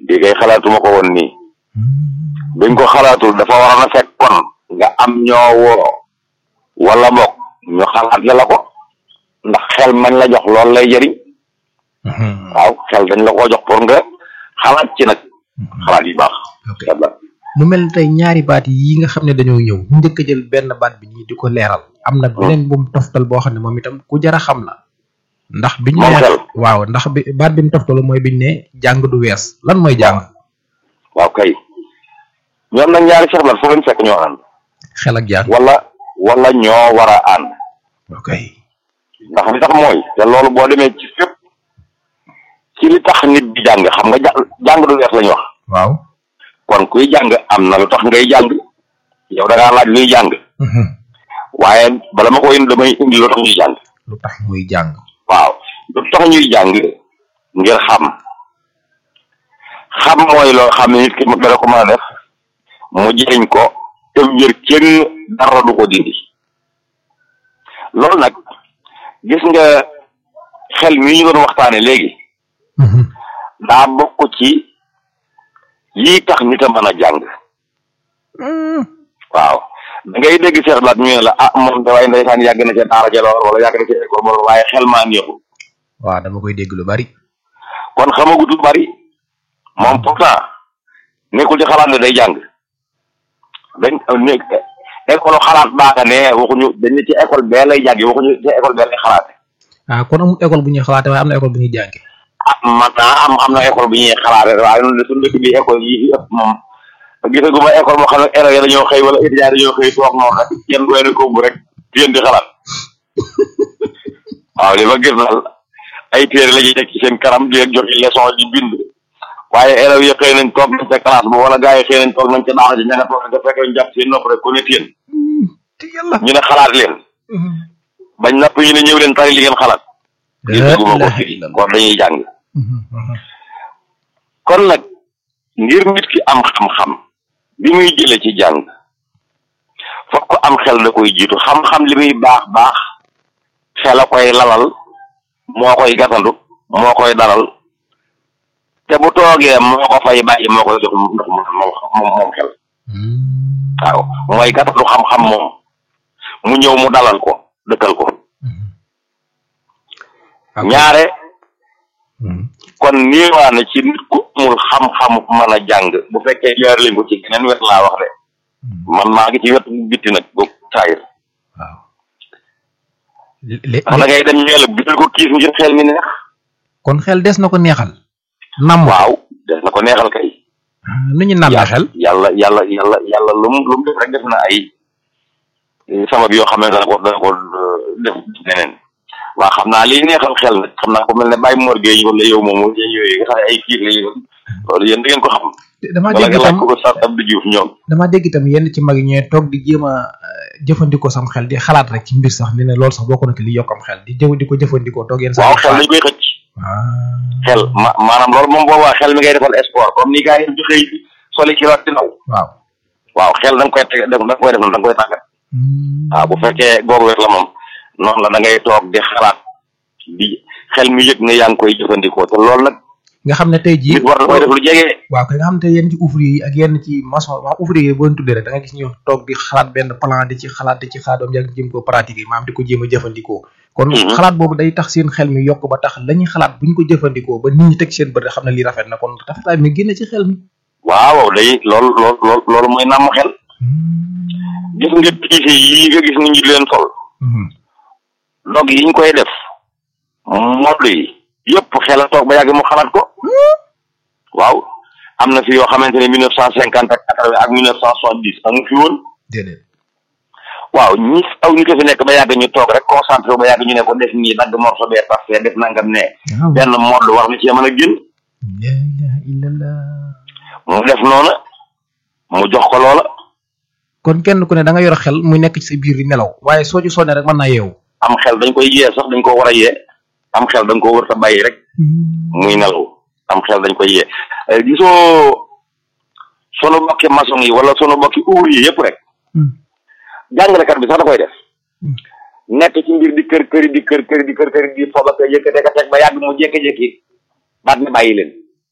di kay xalaatuma ko woon nii biñ ko xalaatul dafa waroon a fekk kon nga am ñoo woo wala bokk ñu xalaat la la ko ndax xel mañ la jox loolu lay jëriñ waaw xel dañ la ko jox pour nga xalaat ci nag xalaat yu baax ok mu mel ni tey ñaari baat yi nga xam ne dañoo ñëw ñu njëkk a jël benn baat bi ñii di ko leeral am na beneen bu mu toftal boo xam ne moom itam ku jar a xam la ndax biñ moom ne xel waaw ndax bi baat bi mu toftalu mooy biñ ne jàng du wees lan mooy jàng waaw kay ñoom nag ñaari Cheikh Lat foo leen fekk ñoo ànd xel ak jàng wala wala ñoo war a ànd ok ndax li tax mooy te loolu boo demee ci fépp ci li tax nit di jàng xam nga jàng jàng du wees lañu wax waaw kon kuy jàng am na lu tax ngay jàng yow da ngaa laaj luy jàng waaye bala ma ko indi damay indi lu tax ñuy jàng lu tax muy jàng waaw lu tax ñuy jàng ngir xam xam mooy loo xam ne nit ki mu dara ko mën a def mu jëriñ ko te wér kenn dara du ko dindi loolu nag gis nga xel mi ñu doon waxtaane léegi daa bokk ci yii tax nit a mën a jàng waaw da ngay dégg Cheikh Lat ñu ne la ah moom da waaye ndeysaan yàgg na ca daara ja lool wala yàgg na ca école ba lool waaye xel maa neexul waaw dama koy dégg lu bari kon xamagut lu bari moom pourtant nekkul ci xalaat ne day jàng dañ ne école xalaat baa nga ne waxuñu dañ ne ci école bee lay jàngi waxuñu ci école bee lay xalaate ah kon amul école bu ñuy xalaate waaye am na école bu ñuy jànge ah man naa am am na école bu ñuy xalaate waaye noonu de suñu dëkk bi école yi fi ëpp moom gisaguma école moo xam ne élèves yi dañoo xëy wala étudiants dañoo xëy toog noonu rek kenn doy na ko rek yéen di xalaat waaw li ma gis daal ay téere la ñuy teg ci seen kanam di leen jox leçon di bind waaye élèves yi xëy nañ toog nañ ca classe ba wala gars yi xëy nañ toog nañ ca daara ji ña nga toog nañ ca fekk ñu jàpp seen nopp rek ku ne téen te yàlla ñu ne xalaat leen bañ napp ñu ne ñëw leen tari li ngeen xalaat gisaguma ko fii kon dañuy jàng kon nag ngir nit ki am xam-xam bi muy jële ci jàng fokk am xel da koy jiitu xam-xam li muy baax baax xel a koy lalal moo koy gatandu moo koy dalal te bu toogee moo ko fay bàyyi moo koy jox ndox mu moom moom xel waaw mooy gatandu xam-xam moom mu ñëw mu dalal ko dëkkal ko ñaare kon niiwaa na ci nit ku amul xam-xamu mën a jàng bu fekkee jaar lañ ko ci geneen wet laa wax de man maa ngi ci wetu bitti nag boobu saayir waaw lé ndax da ngay dem ñeel bital ko kiis ngir xel mi neex kon xel des na ko neexal nam waaw des na ko neexal kay nu ñu nam xel yàlla yàlla yàlla yàlla lu mu lu mu def rek def na ay sabab yoo xam ne dana ko dana ko def neneen waaw xam naa liy neexal xel nag xam naa ko mel ne bàyyi Mor Gueye wala yow moom yooyu nga xam ne ay kiir la yoon loolu yéen da ngeen ko xam dama wala dégg nga laaj itam ko ko Sall Abdou Diouf ñoom dama dégg itam yenn ci mag yi ñooy toog di jéem a jëfandikoo sam xel di xalaat rek ci mbir sax ne ne loolu sax bokk na ci li yokk am xel di jëw di ko jëfandikoo toog yenn waaw sax xel dañ koy xëcc ah xel ma maanaam loolu moom boobaa xel mi ngay defal sport comme ni gars yi di xëy soli ci waat di naw waaw waaw xel da nga koy teg da nga koy def noonu da nga koy tàggat waaw bu fekkee googu wet la moom noonu la da ngay toog di xalaat di xel mi yëg ne yaa ngi koy jëfandikoo te loolu nag nga xam ne tey jii nit war na koy def lu jege waaw kay nga xam ne yenn ci ouvrier yi ak yenn ci maçon maanaam ouvrier yi boo leen tuddee rek da nga gis ñu toog di xalaat benn plan di ci xalaat di ci xalaat ba mu yàgg jéem ko pratiquer maanaam di ko jéem a jëfandikoo kon Mhm. xalaat boobu day tax seen xel mi yokk ba tax la ñuy xalaat bu ñu ko jëfandikoo ba nit ñi teg seen bët rek xam ne lii rafet na kon rafetaay mi génn ci xel mi waaw day loolu loolu loolu loolu mooy nàmm xel gis nga tiise yii nga gis ni ñu di leen sol Mhm. dog yi ñu koy def modd yi yëpp xel a toog ba yàgg mu xalaat ko waaw am na fi yoo xamante ne mille neuf cent cinquante ak quatre-vingt ak mille neuf cent soixante-dix amu fi woon déedéet waaw ñi aw ñu ko fi nekk ba yàgg ñu toog rek concentré ba yàgg ñu ne ko def nii dagg morceau bee parce que def nangam ne waaw benn modd war na cee mën a génn la ilaha illallah mu def noona mu jox ko loola kon kenn ku ne da nga yor xel muy nekk ci sa biir di nelaw waaye soo ci sonnee rek mën naa yeewu am xel dañ koy yee sax dañ ko war a yee am xel dañ ko war a bàyyi rek muy nelaw am xel dañ koy yee Eh, gisoo sunu bokki maçon yi wala sunu bokki ouvrier yëpp rek jàngalekat bi sax da koy def Hmm. nekk ci mbir di kër këri di kër këri di kër këri di fooba ka yëkkate ka teg ba yàgg mu jékki-jékki baat ne bàyyi leen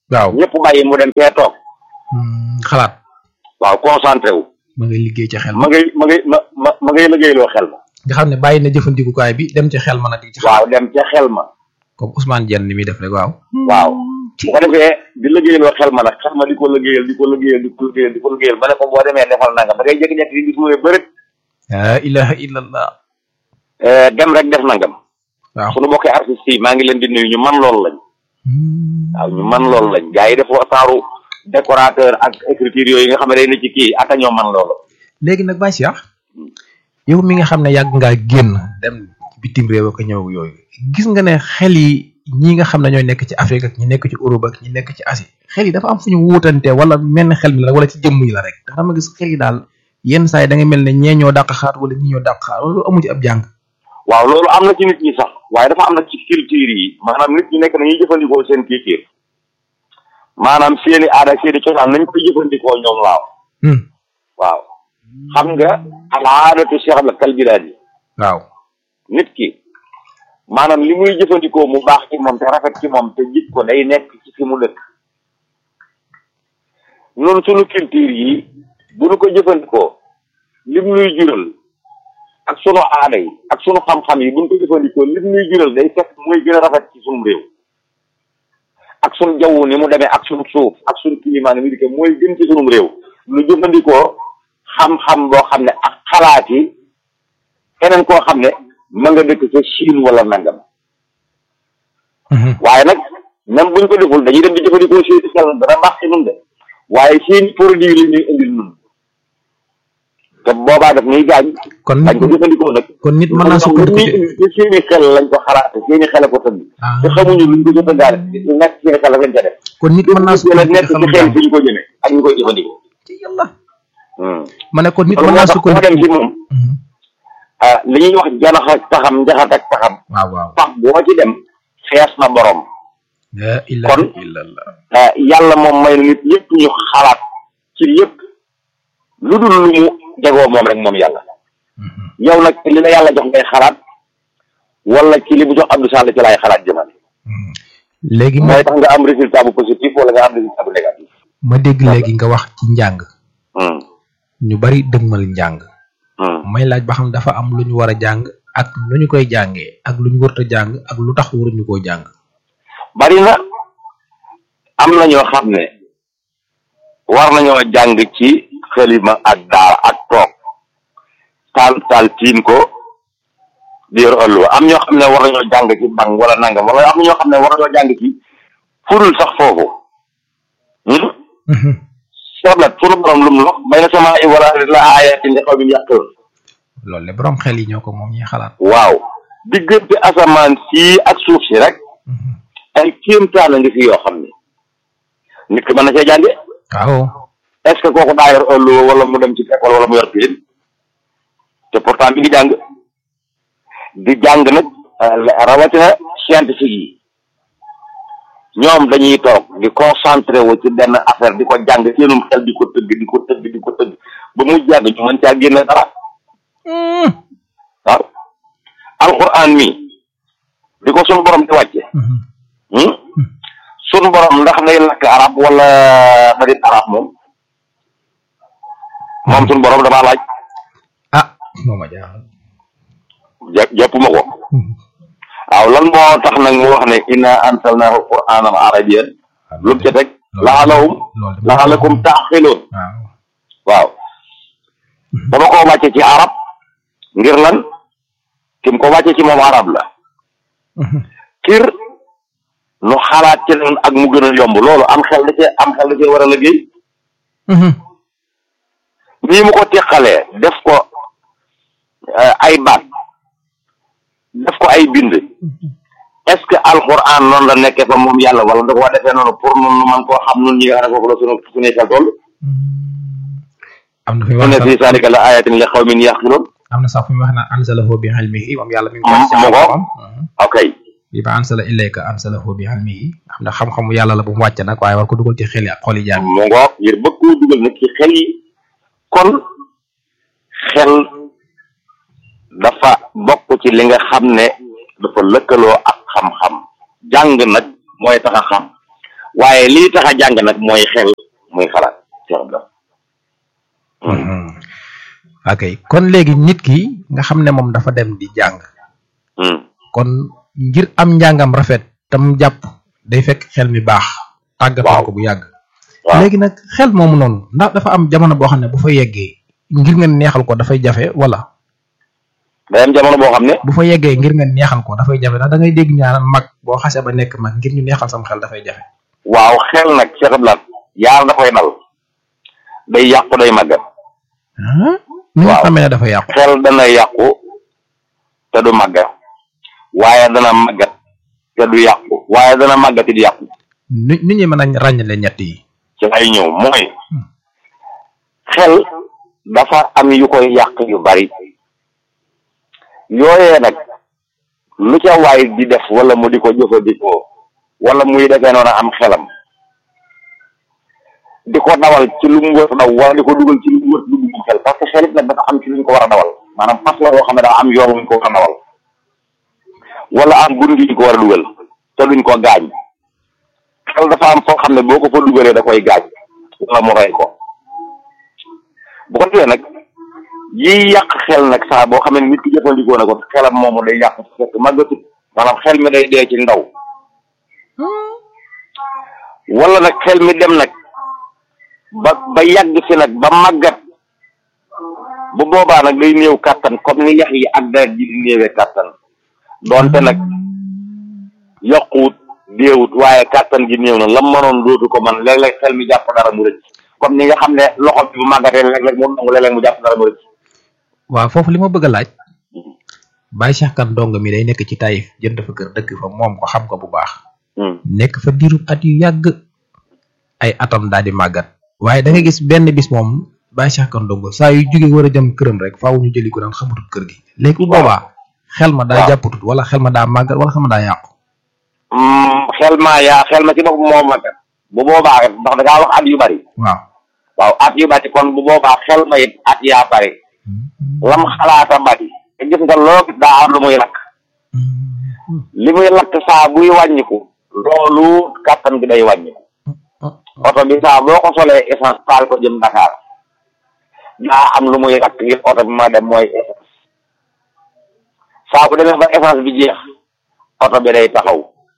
waaw ñëpp bàyyi mu dem fee toog Hmm, xalaat waaw concentré wu ma ngay liggéey ca xel ma ma ngay ma ngay ma ma ma ngay liggéeyloo xel ma nga xam ne bàyyi na jëfandikukaay bi dem ca xel ma nag di ci xel waaw dem ca xel ma comme Ousmane Dieng ni muy def rek waaw waaw bu ko defee di liggéeyloo xel ma nag xel ma di ko liggéeyal di ko liggéeyal di ko liggéeyal di ko liggéeyal ba ne ko boo demee defal nangam da ngay jékki-jékki di gis mu ne bërët la ilaha illallah eh, dem rek def nangam waaw sunu bokki artistes yi maa ngi leen di nuyu ñu man loolu lañ Hmm. waaw ñu man loolu lañ gars yi dafa saaru décorateur ak écriture yooyu nga xam ne day na ci kii aka ñoo man loolu léegi nag Baye Cheikh yow mi nga xam ne yàgg ngaa génn dem bitim réew ak ñëw yooyu gis nga ne xel yi ñi nga xam ne ñooy nekk ci Afrique ak ñi nekk ci Europe ak ñi nekk ci Asie xel yi dafa am fu ñu wuutante wala mel ne xel mi la wala ci jëmm yi la rek ndax dama gis xel yi daal yenn saa yi da nga mel ne ñee ñoo dàq xaat wala ñii ñoo dàq xaat wala amu ci ab jàng waaw loolu am na ci nit ñi sax waaye dafa am na ci culture yi maanaam nit ñi nekk nañuy jëfandikoo seen culture maanaam seeni aada seeni cosaan nañ koy jëfandikoo ñoom waaw Hmm. waaw xam nga al aadatu cheikh la kal bilaad yi waaw nit ki maanaam li muy jëfandikoo mu baax ci moom te rafet ci moom te jik ko day nekk ci fi mu dëkk noonu sunu culture yi bu nu ko jëfandikoo lim nuy jural ak sunu aada yi ak sunu xam-xam yi bu nu ko jëfandikoo lim nuy jural day fekk mooy gën a rafet ci sunu réew ak sunu jaww ni mu demee ak sunu suuf ak sunu climat ni mu dikkee mooy gën ci sunu réew nu jëfandikoo xam-xam boo xam ne ak xalaat yi keneen koo xam ne ma nga dëkk ca Chine wala nangam Mhm. waaye nag même buñ ko deful dañuy dem di jëfandikoo seeni xel dana baax ci nun de waaye seeni produit la ñuy indil nun te boobaa daf ñuy gaañ kon dañ ko nit jëfandikoo nag kon nit mën naa sukkandiku ñuy ci indi te seeni xel lañ ko xalaate seeni xel ko tëdd ah te xamuñu luñ ko jëfandaale lu nekk seeni xel lañ ca def kon nit mën naa te nag nekk sukkandiku ci ci xel xelum jàng fi ñu ko jëmee ak ñu koy jëfandikoo ci yàlla hmm. ma ne kon nit kon mën moo naa tax koo dem ci sukkandiku moom Mhm. ah li ñuy wax janax ak taxam njaxat ak taxam waaw waaw pax boo ci dem fees na borom la ilaha Kon- illallah ah, yàlla moom may na nit ñëpp ñu xalaat ci yëpp lu dul lu mu jegoo moom rek moom yàlla Mhm. yow nag li la yàlla jox ngay xalaat wala ci li mu jox Abdou Sall ci laay xalaat jëmale Mhm. léegi ma mooy tax nga am résultat bu positif wala nga am résultat bu négatif ma dégg léegi nga wax ci njàng Hmm, ñu bari dëgmal njàng hmm. may laaj ba xam dafa am lu ñu war a jàng ak nu ñu koy jàngee ak lu ñu warut a jàng ak lu tax waruñu koo jàng bari na am na ñoo xam ne war nañoo jàng ci xalima ak daara ak toog taal taal tiin ko di yor ëlluwa am ñoo xam ne war nañoo jàng ci bang wala nangam wala am na ñoo xam ne war nañoo jàng ci furul sax foofu seblat sunu borom lum lox bay na sama i wala la ayatin li xaw min yàqoon loolu le borom xel yi ñoo ko moom ñuy xalaat waaw diggante asamaan sii ak suuf si rek ay kéemtaan a ngi fi yoo xam ne nit ki mën na cee jànge waaw est ce que kooku daa yor ëlluwa wala mu dem ci école wala mu yor piin te pourtant mi ngi jàng di jàng nag euh, rawatina scientifique yi ñoom dañuy toog di concentré wu ci benn affaire di ko jàng seenum xel di ko tëgg di ko tëgg di ko tëgg ba mu jàng ñu mën caa génne dara waaw alquran mi di ko sunu borom di wàcce hmm? sunu borom ndax day lakk arab wala da di arab moom moom sunu borom damaa laaj ah moo ma jaaxal jàpp jàppuma ko waaw lan moo tax nag mu wax ne inna ansalnahu qur'anan arabiyyan lu mu ca teg laalahum loolu de laalakum taaxiloon waaw waaw dama ko wàcce ci arab ngir lan kim ko wàcce ci moom arab la kir nu xalaat ci noonu ak mu gën a yomb loolu am xel da cee am xel da cee war a liggéey nii mu ko teqalee def ko eh, ay baat def ko ay bind est ce que alquran noonu la nekkee fa moom yàlla wala da koo defee noonu pour nun nu man koo xam nun ñi nga xam ne foofu la sunu suñuy xel toll am na fi mu wax ne sax fii saalika la ayatin li xawmin yaqiloon am na sax fu mu wax naan ansalahu bi ilmihi moom yàlla mi ngi Mm, ko mu ngo. am ok bi ba ansala ilayka ansalahu bi ilmihi xam ne xam-xamu yàlla la bu mu wàcc nag waaye war ko dugal ci xel yi ak xol yi jaam mu ngoog ngir bëgg koo dugal nag ci xel yi kon xel dafa bokk ci li nga xam ne dafa lëkkaloo ak xam-xam jàng nag mooy tax a xam waaye lii tax a jàng nag mooy xel muy xalaat Cheikh Abdou ok kon léegi nit ki nga xam ne moom dafa dem di jàng kon ngir am njàngam rafet tam jàpp day fekk xel mi baax tàggatoo ko bu yàgg léegi nag xel moomu noonu ndax dafa am jamono boo xam ne bu fa yeggee ngir nga neexal ko dafay jafe wala day am jamono boo xam ne bu fa yeggee ngir nga neexal ko dafay jafe ndax da ngay dégg ñaanal mag boo xasee ba nekk mag ngir ñu neexal sam xel dafay jafe waaw xel nag Cheikh Abdou yaar da koy dal day yàqu day màggat ni nga xamee ne dafa yàqu xel dana yàqu te du màggat waaye dana màggat te du yàqu waaye dana màggat di yàqu ni nit ñi mën a ràññale ñett yi ci lay ñëw mooy xel dafa am yu koy yàq yu bari yooyee nag lu ca waay di def wala mu di ko jëfandikoo wala muy defee noonu am xelam di ko dawal ci lu mu wër daw wala di ko dugal ci lu mu wër dugg mu xel parce que xel it nag dafa am ci lu ñu ko war a dawal maanaam fas la yoo xam ne daa am yoon wuñ ko war a dawal wala am gun gi ñu ko war a dugal te duñ ko gaañ xel dafa am foo xam ne boo ko fa dugalee da koy gaañ wala mu rey ko bu ko defee nag yiy yàq xel nag saa boo xam ne nit ki jëfandikoo na ko xelam moomu day yàq fekk màggatut maanaam xel mi day dee ci ndaw wala nag xel mi dem nag ba ba yàgg fi nag ba màggat bu boobaa nag day néew kàttan comme ni yax yi ak deret ji di néewee kàttan doonte nag yokkuwut déewut waaye kàttan gi néew na lam mënoon dootu ko man léeg-léeg xel mi jàpp dara mu rëcc comme ni nga xam ne loxo bi bu màggatee léeg-léeg mu nangu léeg-léeg mu jàpp dara mu rëcc waaw foofu li ma bëgg a laaj Baye Cheikh Kane dong mi day nekk ci Taïf jënd fa kër dëkk fa moom ko xam ko bu baax nekk fa diirub at yu yàgg ay atam daal di màggat waaye da nga gis benn bis moom Baye Cheikh Kane dong saa yu jóge war a jëm këram rek faaw ñu jëli ko daan xamatut kër gi léegi bu boobaa xel ma daa jàppatut wala xel ma daa màggat wala xel ma daa yàqu xel ma yaa xel ma ci bopp moo màggat bu boobaa ndax da ngaa wax at yu bari waaw waaw at yu bari kon bu boobaa xel ma it at yaa bari lam xalaata bari te gis nga loo gis daa am lu muy lakk li muy lakk saa buy wàññiku loolu kàttan gi day wàññiku oto bi saa boo ko solee essence taal ko jëm Dakar daa am lu muy lakk ngir oto bi ma dem mooy essence saa bu demee ba essence bi jeex oto bi day taxaw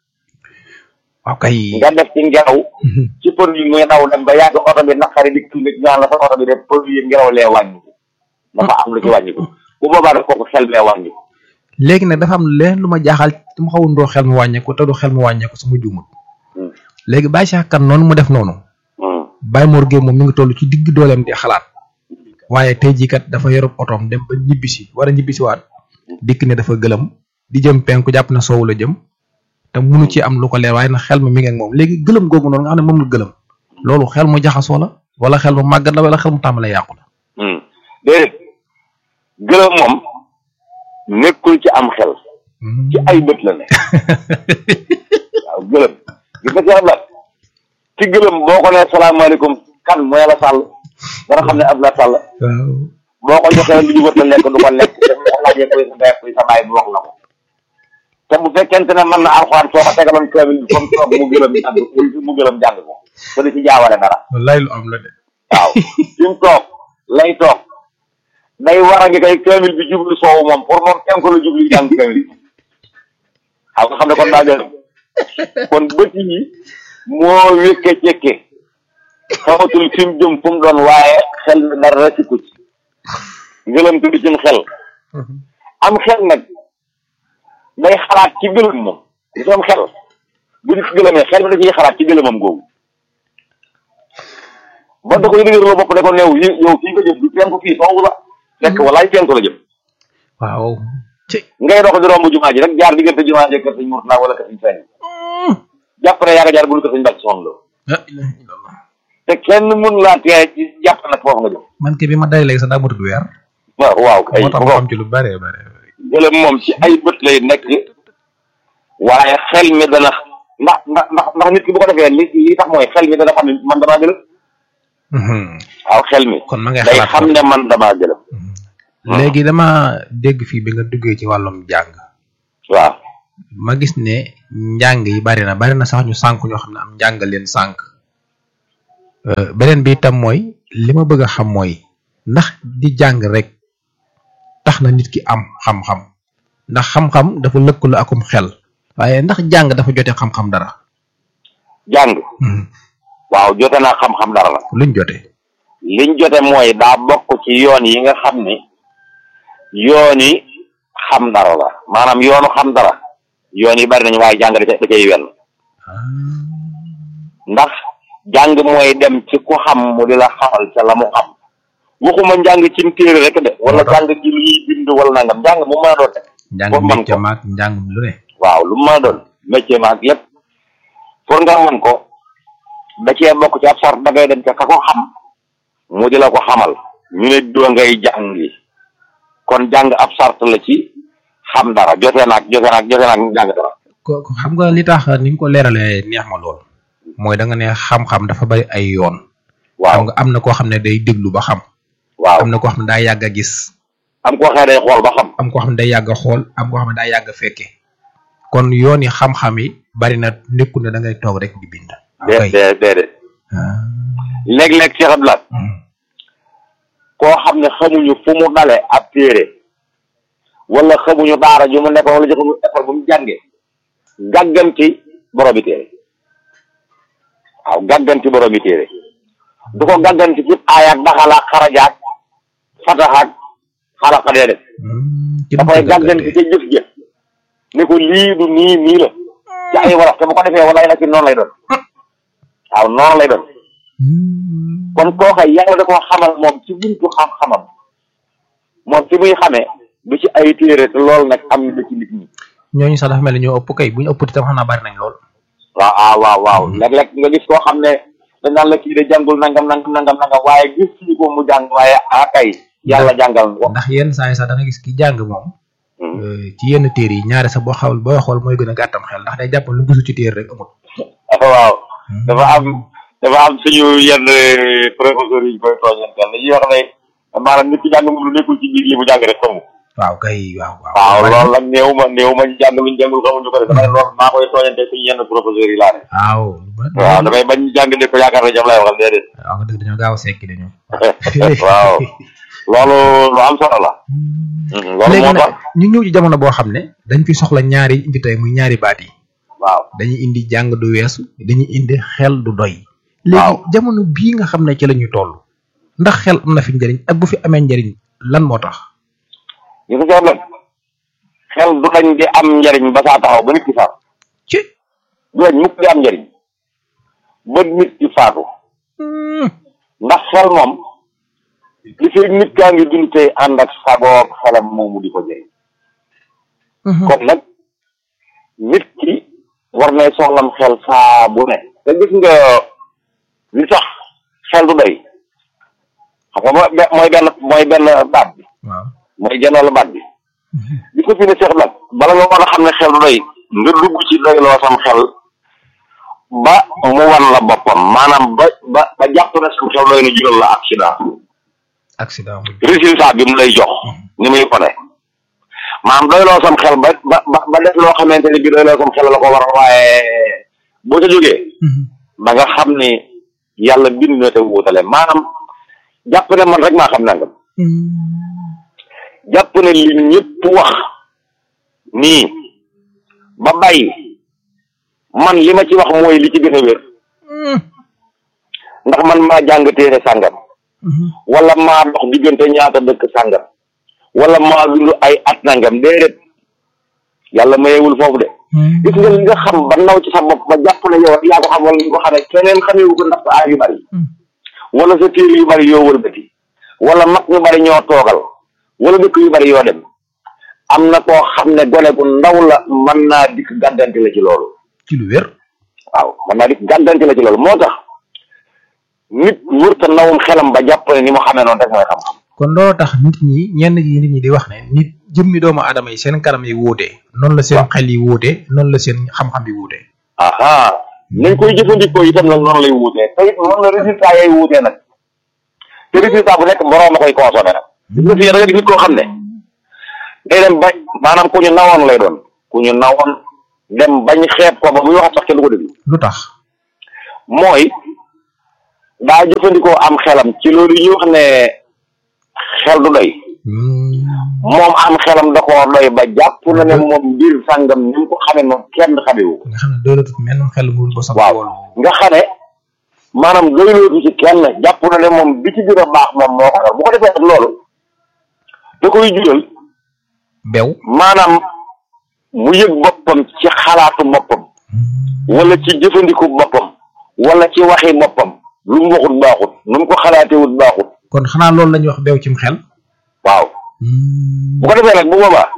waaw kay nga def ci ngelaw ci pël yi muy daw dem ba yàgg oto bi naqari di kii nit ñaan la sa oto bi def pël yi ngelaw lee wàññiku dafa am lu ci wàññiku bu boobaa daf kooku xel bee wàññiku léegi nag dafa am leen lu ma jaaxal te mu xawoon doo xel mu wàññeeku te du xel mu wàññeeku su ma juumut léegi Baye Cheikh Kane noonu mu def noonu Baye Mor Gueye moom mi ngi toll ci digg dooleem di xalaat waaye tey jii kat dafa yorub otoom dem ba ñibbisi war a ñibbisi waat dikk ne dafa gëlëm di jëm penku jàpp na soowu la jëm te munu ci am lu ko leer waaye nag xel ma mi ngi ak moom léegi gëlëm googu noonu nga xam ne moom la gëlëm loolu xel mu jaxasoo la wala xel mu màggat la wala xel mu tàmbalee yàqu la. déedéet gëlëm moom nekkul ci am xel. ci ay bët la ne. waaw gëlëm gis nga ci la ci gëlëm boo ko nee salaamaaleykum kan mooy la sàll dana xam ne ab la sàll. boo ko joxee lu ñu wër la lekk du ko lekk te mu laajee kuy sa ndey kuy sa baay bu wax la ko. te bu fekkente ne mën na alxuraan soo ko tegaloon kaamil bi comme toog mu gëlëm jàng mu gëlëm jàng ko te du ci jaawale dara. wallaay lu am la de. waaw fi mu toog lay toog day war a ngi kay kaamil bi jublu soowu moom pour moom kenn ko la jublu jàng kaamil bi xam nga xam ne kon daa gën kon bët yi moo wékke cekke xamatul fi mu jëm fu mu doon waaye xel mi dara sikku ci ngëlam tudd ci xel am xel nag day xalaat ci gëlëm moom gis am xel bu nit gëlëmee xel mi da ciy xalaat ci gëlëmam googu ba da koy dëgër la bopp ne ko neew yi yow fii nga jëm du penku fii soowu la fekk walaay penku la jëm waaw ci ngay dox di romb jumaa ji rek jaar diggante jumaa ji kër sëñ Murtala wala kër sëñ Fenn jàpp ne yaa nga jaar bul kër sëñ Bàcc Soxna Lo la ilaha illallah te kenn mun laa tee ci jàpp nag foofu nga jëm man ke bi ma day léegi sax daa matut weer waaw waaw kay moo tax ma xam ci lu bare bare gëlëm moom ci ay bët lay nekk waaye xel mi dana ndax ndax ndax ndax nit ki bu ko defee li li tax mooy xel mi dana xam ne man damaa gëlëm waaw xel mi kon ma ngay day xalaat xam ne man damaa gëlëm léegi dama dégg fii bi nga duggee ci wàllum jàng waaw ma gis ne njàng yi bari na bari na sax ñu sànk ñoo xam ne am njàng leen sànk beneen bi itam mooy li ma bëgg a xam mooy ndax di jàng rek tax na nit ki am xam-xam ndax xam-xam dafa lëkkaloo akum xel waaye ndax jàng dafa jote xam-xam dara. jàng. waaw jote naa xam-xam dara la. luñ jote. liñ jote mooy daa bokk ci yoon yi nga xam ni yoon yi xam dara la maanaam yoonu xam dara yoon yi bari nañu waaye jàng da da cay wel ndax jàng mooy dem ci ku xam mu di la xamal ca la mu xam waxuma njàng ci téere rek de wala jàng ci lu ñuy bind wala nangam njàng mu mën a doon de njàng métier maag njàng lu ne waaw lu mu mën a doon métier maag yépp pour nga mën ko da cee bokk ci ab sart da ngay dem ca ka ko xam mu di la ko xamal ñu ne doo ngay jàngi kon jàng ab sart la ci xam dara jote naag jote naag jote naag jàng dara ko xam nga li tax ni nga ko leeralee neex ma lool mooy da nga ne xam-xam dafa bari ay yoon waaw xam nga am na koo xam ne day déglu ba xam waaw am na koo xam ne daa yàgg a gis am koo xëy day xool ba xam am koo xam ne day yàgg a xool am koo xam ne daa yàgg a fekke kon yoon yi xam-xam yi bari na nekkul ne da ngay toog rek di bind dee dee déedéet léeg-léeg Cheikh Abdoulaye koo xam ne xamuñu fu mu dale ab téere wala xamuñu daara ju mu nekkoon wala jëfamu école bu mu jànge gàgganti boromi téere waaw gàgganti boromi téere du ko gàgganti ci aayaak daxalaak xarajaak fataxaak xalaqa dee def da koy gàgganti ca jëf-jëf ne ko lii du nii nii la ci ay wolof te bu ko defee wala ay la ci noonu lay doon waaw noonu lay doon kon kooka yàlla da koo xamal moom ci buntu xam-xamam moom fi muy xamee du ci ay téere te loolu nag am na ci nit ñi ñooñu sax dafa mel ni ñoo ëpp kay bu ñu ëpp itam xam naa bari nañ lool waaw ah waaw waaw léeg-léeg nga gis koo xam ne dañ naan la kii de jàngul nangam nangam nangam nangam waaye gis ñu ko mu jàng waaye ah kay yàlla jàngal ko ndax yenn saa yi sax da nga gis ki jàng moom ci yenn téere yi ñaare sax boo xawul booy xool mooy gën a gàttam xel ndax day jàpp lu gisu ci téere rek amul waaw dafa am dafa am suñu yenn professeurs yi ñu koy tooñantal dañuy wax ne maanaam nit ki jàng moom lu nekkul ci biir li mu jàng rek xamu waaw kay waaw waaw loolu nag néew ma néew ma ñu jàng luñ jàngul xamuñu ko def damay loolu maa koy tooñante suñu yenn professeurs yi laa ne waaw waaw damay bañ jàng ne ko yaakaar ne jam lay waxal déedéet waaw nga dëgg dañoo gaaw a sekki dañu waaw loolu lu am solo la loolu léegi moo nag tax ñu ñëw ci jamono boo xam ne dañ fi soxla ñaari indi tey muy ñaari baat yi waaw dañuy indi jàng du weesu dañuy indi xel du doy Waaw. léegi jamono bii nga xam ne ci la ñuy toll ndax xel am na fi njëriñ ak bu fi amee njëriñ lan moo tax ñu ko jox nag xel du dañ di am njariñ ba saa taxaw ba nit ki faatu ci du dañ mukk di am njariñ ba nit ki faatu ndax xel moom li fi nit kaa ngi dund tey ànd ak sagoog xelam moomu di ko jëriñ kon nag nit ki war nay soxlam xel saa bu ne te gis nga li tax xel du doy xam nga mooy be- mooy benn mooy benn baat bi waaw mooy genn baat bi gis nga fi ne seex nag bala nga war a xam ne xel du doy nga dugg ci doyloo sam xel ba mu wan la boppam maanaam ba ba ba jàpp ne sam xel doy na jural la accident accident muy résultat bi mu lay jox ni muy ko ne maanaam doyloo sam xel ba ba ba ba def loo xamante ni bi doyloo sam xel la ko waral waaye boo ca jógee ba nga xam ni yàlla bind na te wuutale maanaam jàpp ne man rek maa xam nangam jàpp ne li ñëpp wax nii ba bàyyi man li ma ci wax mooy li ci gën a wér ndax man maa jàng téere sàngam wala maa dox diggante ñaata dëkk sàngam wala maa dund ay at nangam déedéet yàlla mayewul foofu de gis nga li nga xam ba naw ci sa bopp ba jàpp ne yow yaa ko xam wala ñu ko xamee keneen xamewu ko ndax sa aay yu bari wala sa téere yu bari yoo wëlbati wala mag ñu bari ñoo toogal wala dëkk yu bari yoo dem am na koo xam ne gone gu ndaw la mën naa dikk gàddanti la ci loolu ci lu wér waaw mën naa dikk gàddanti la ci loolu moo tax nit wërta nawum xelam ba jàpp ne ni mu xamee noonu rek mooy xam-xam kon looloo tax nit ñi ñenn ñi nit ñi di wax ne nit jëmmi doomu aadama yi seen kanam yi wuute noonu la seen xel yi wuute noonu la seen xam-xam yi wuute aha nañ koy jëfandikoo itam nag noonu lay wuutee te it noonu la résultat yay wuutee nag te résultat bu nekk boroom a koy consommé nag gis nga fii da nga gis nit koo xam ne day dem ba maanaam ku ñu nawoon lay doon ku ku ñu nawoon dem bañ xeeb ko ba muy wax sax kenn du ko déglu lu tax mooy daa jëfandikoo am xelam ci loolu yi ñuy wax ne xel du doy moom am xelam da koo doy ba jàpp na ne moom mbir sàngam ni mu ko xamee moom kenn xamewu nga xam ne doylatut menn xel mu ba sax waaw nga xam ne maanaam doylootu ci kenn jàpp na ne moom bi ci gën a baax moom moo ko yor bu ko defee nag loolu da koy jural bew maanaam mu yëg boppam ci xalaatu boppam wala ci jëfandiku boppam wala ci waxi boppam lu mu waxut baaxut nu mu ko xalaatewut baaxut kon xanaa loolu la ñuy wax bew cim xel waaw bu ko defee nag bu boobaa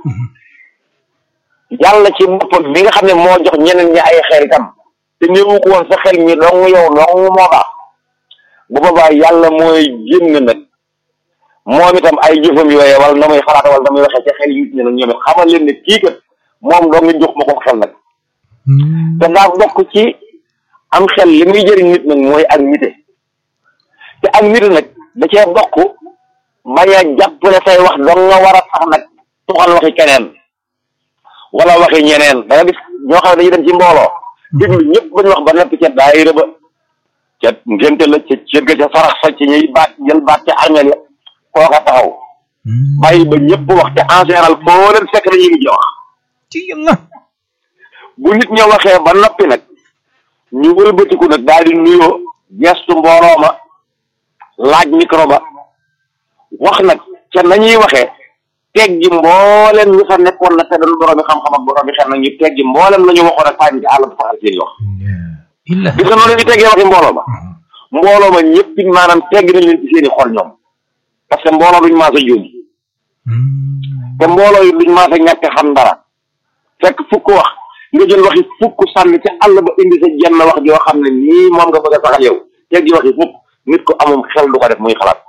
yàlla ci boppam mi nga xam ne moo jox ñeneen ñi ay xel itam te néewu ko woon sa xel mi dong yow dong moo baax bu boobaa yàlla mooy génn nag moom itam ay jëfam yooyee wala na muy xalaata wala na muy waxee ci xel yi nit ñi nag ñoom it xamal leen ne kii kat moom dong nga jox ma ko xel nag te daa bokk ci am xel li muy jëriñ nit nag mooy ak nite te ak nite nag da cee bokk bañ a jàpp ne say wax dong nga war a tax nag tuxal waxi keneen wala waxi ñeneen da nga gis ñoo xam ne dañuy dem ci mbooloo déglu ñëpp ba ñu wax ba noppi ca daayira ba ca ngénte la ca cër ga ca sarax sa ci ñuy baat jël baat ca armeel ya kooka taxaw bàyyi ba ñëpp wax te en général foo leen fekk dañuy mujj wax ci yàlla bu nit ña waxee ba noppi nag ñu wëlbatiku nag daal di nuyoo gestu mbooloo ma laaj micro ba wax nag ca nañuy waxee teggi mboolem ñu fa nekkoon na te dañu boroomi xam-xam ak boroomi xel nag ñu teggi mboolem la ñu waxoon ak fànn ci àll ba faxal seen wax illa gis nga noonu ñu teggee waxi mbooloo ma mbooloo ma ñëpp it maanaam tegg nañ leen ci seen i xol ñoom parce que mbooloo duñ maasa juum te mbooloo yi duñ maasa ñàkk xam dara fekk fukk wax nga jël waxi fukk sànni ci àll ba indi sa jenn wax joo xam ne nii moom nga bëgg a saxal yow teggi waxi fukk nit ko amum xel du ko def muy xalaat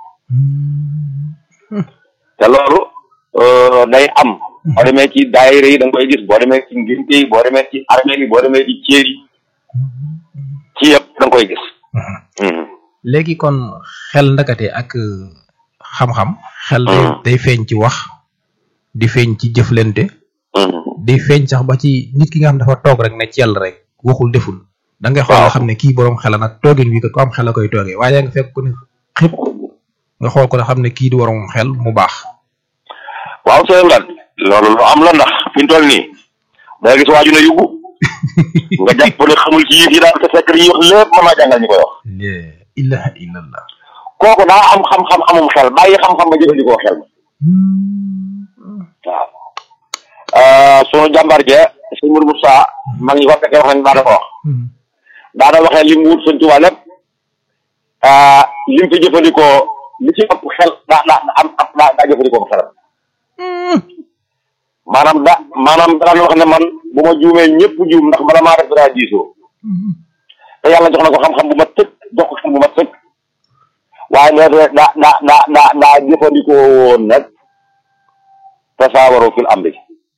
te loolu day am boo demee ci daayira yi da nga koy gis boo demee ci ngénte yi boo demee ci armée yi boo demee ci céer yi ci yëpp da nga koy gis léegi kon xel ndakate ak xam-xam xel day day feeñ ci wax di feeñ ci jëflante di feeñ sax ba ci nit ki nga xam dafa toog rek ne ci yàlla rek waxul deful da ngay xool nga xam ne kii boroom xel nag toogin wi ko ko am xel la koy toogee waaye nga fekk ko ne xëpp nga xool ko ne xam ne kii di waroom xel mu baax waaw sëñ Lat loolu lu am la ndax fi mu toll nii da nga gis waaju ne yuggu nga jàpp ne xamul ci yëf yi daal te fekk li ñuy wax lépp mën naa jàngal ñu koy wax la ilaha illallah kooku daa am xam-xam amum xel bàyyi xam-xam ba jëfandikoo xel ma waaw sunu jàmbar je sëñ Mourou Moussa mag ñi ko fekkee wax nañ daana ko wax daana waxee li mu wut sëñ Tuubaa lépp li mu fi jëfandikoo li ci ëpp xel daa daa am daa daa jëfandikoo xelam maanaam da maanaam daan wax ne man bu ma juumee ñëpp juum ndax bala maa def daa diisoo te yàlla jox na ko xam-xam bu ma tëkk jox ko xam bu ma tëkk waaye da da da da da daa jëfandikoo woon nag tasaawaroo fil amri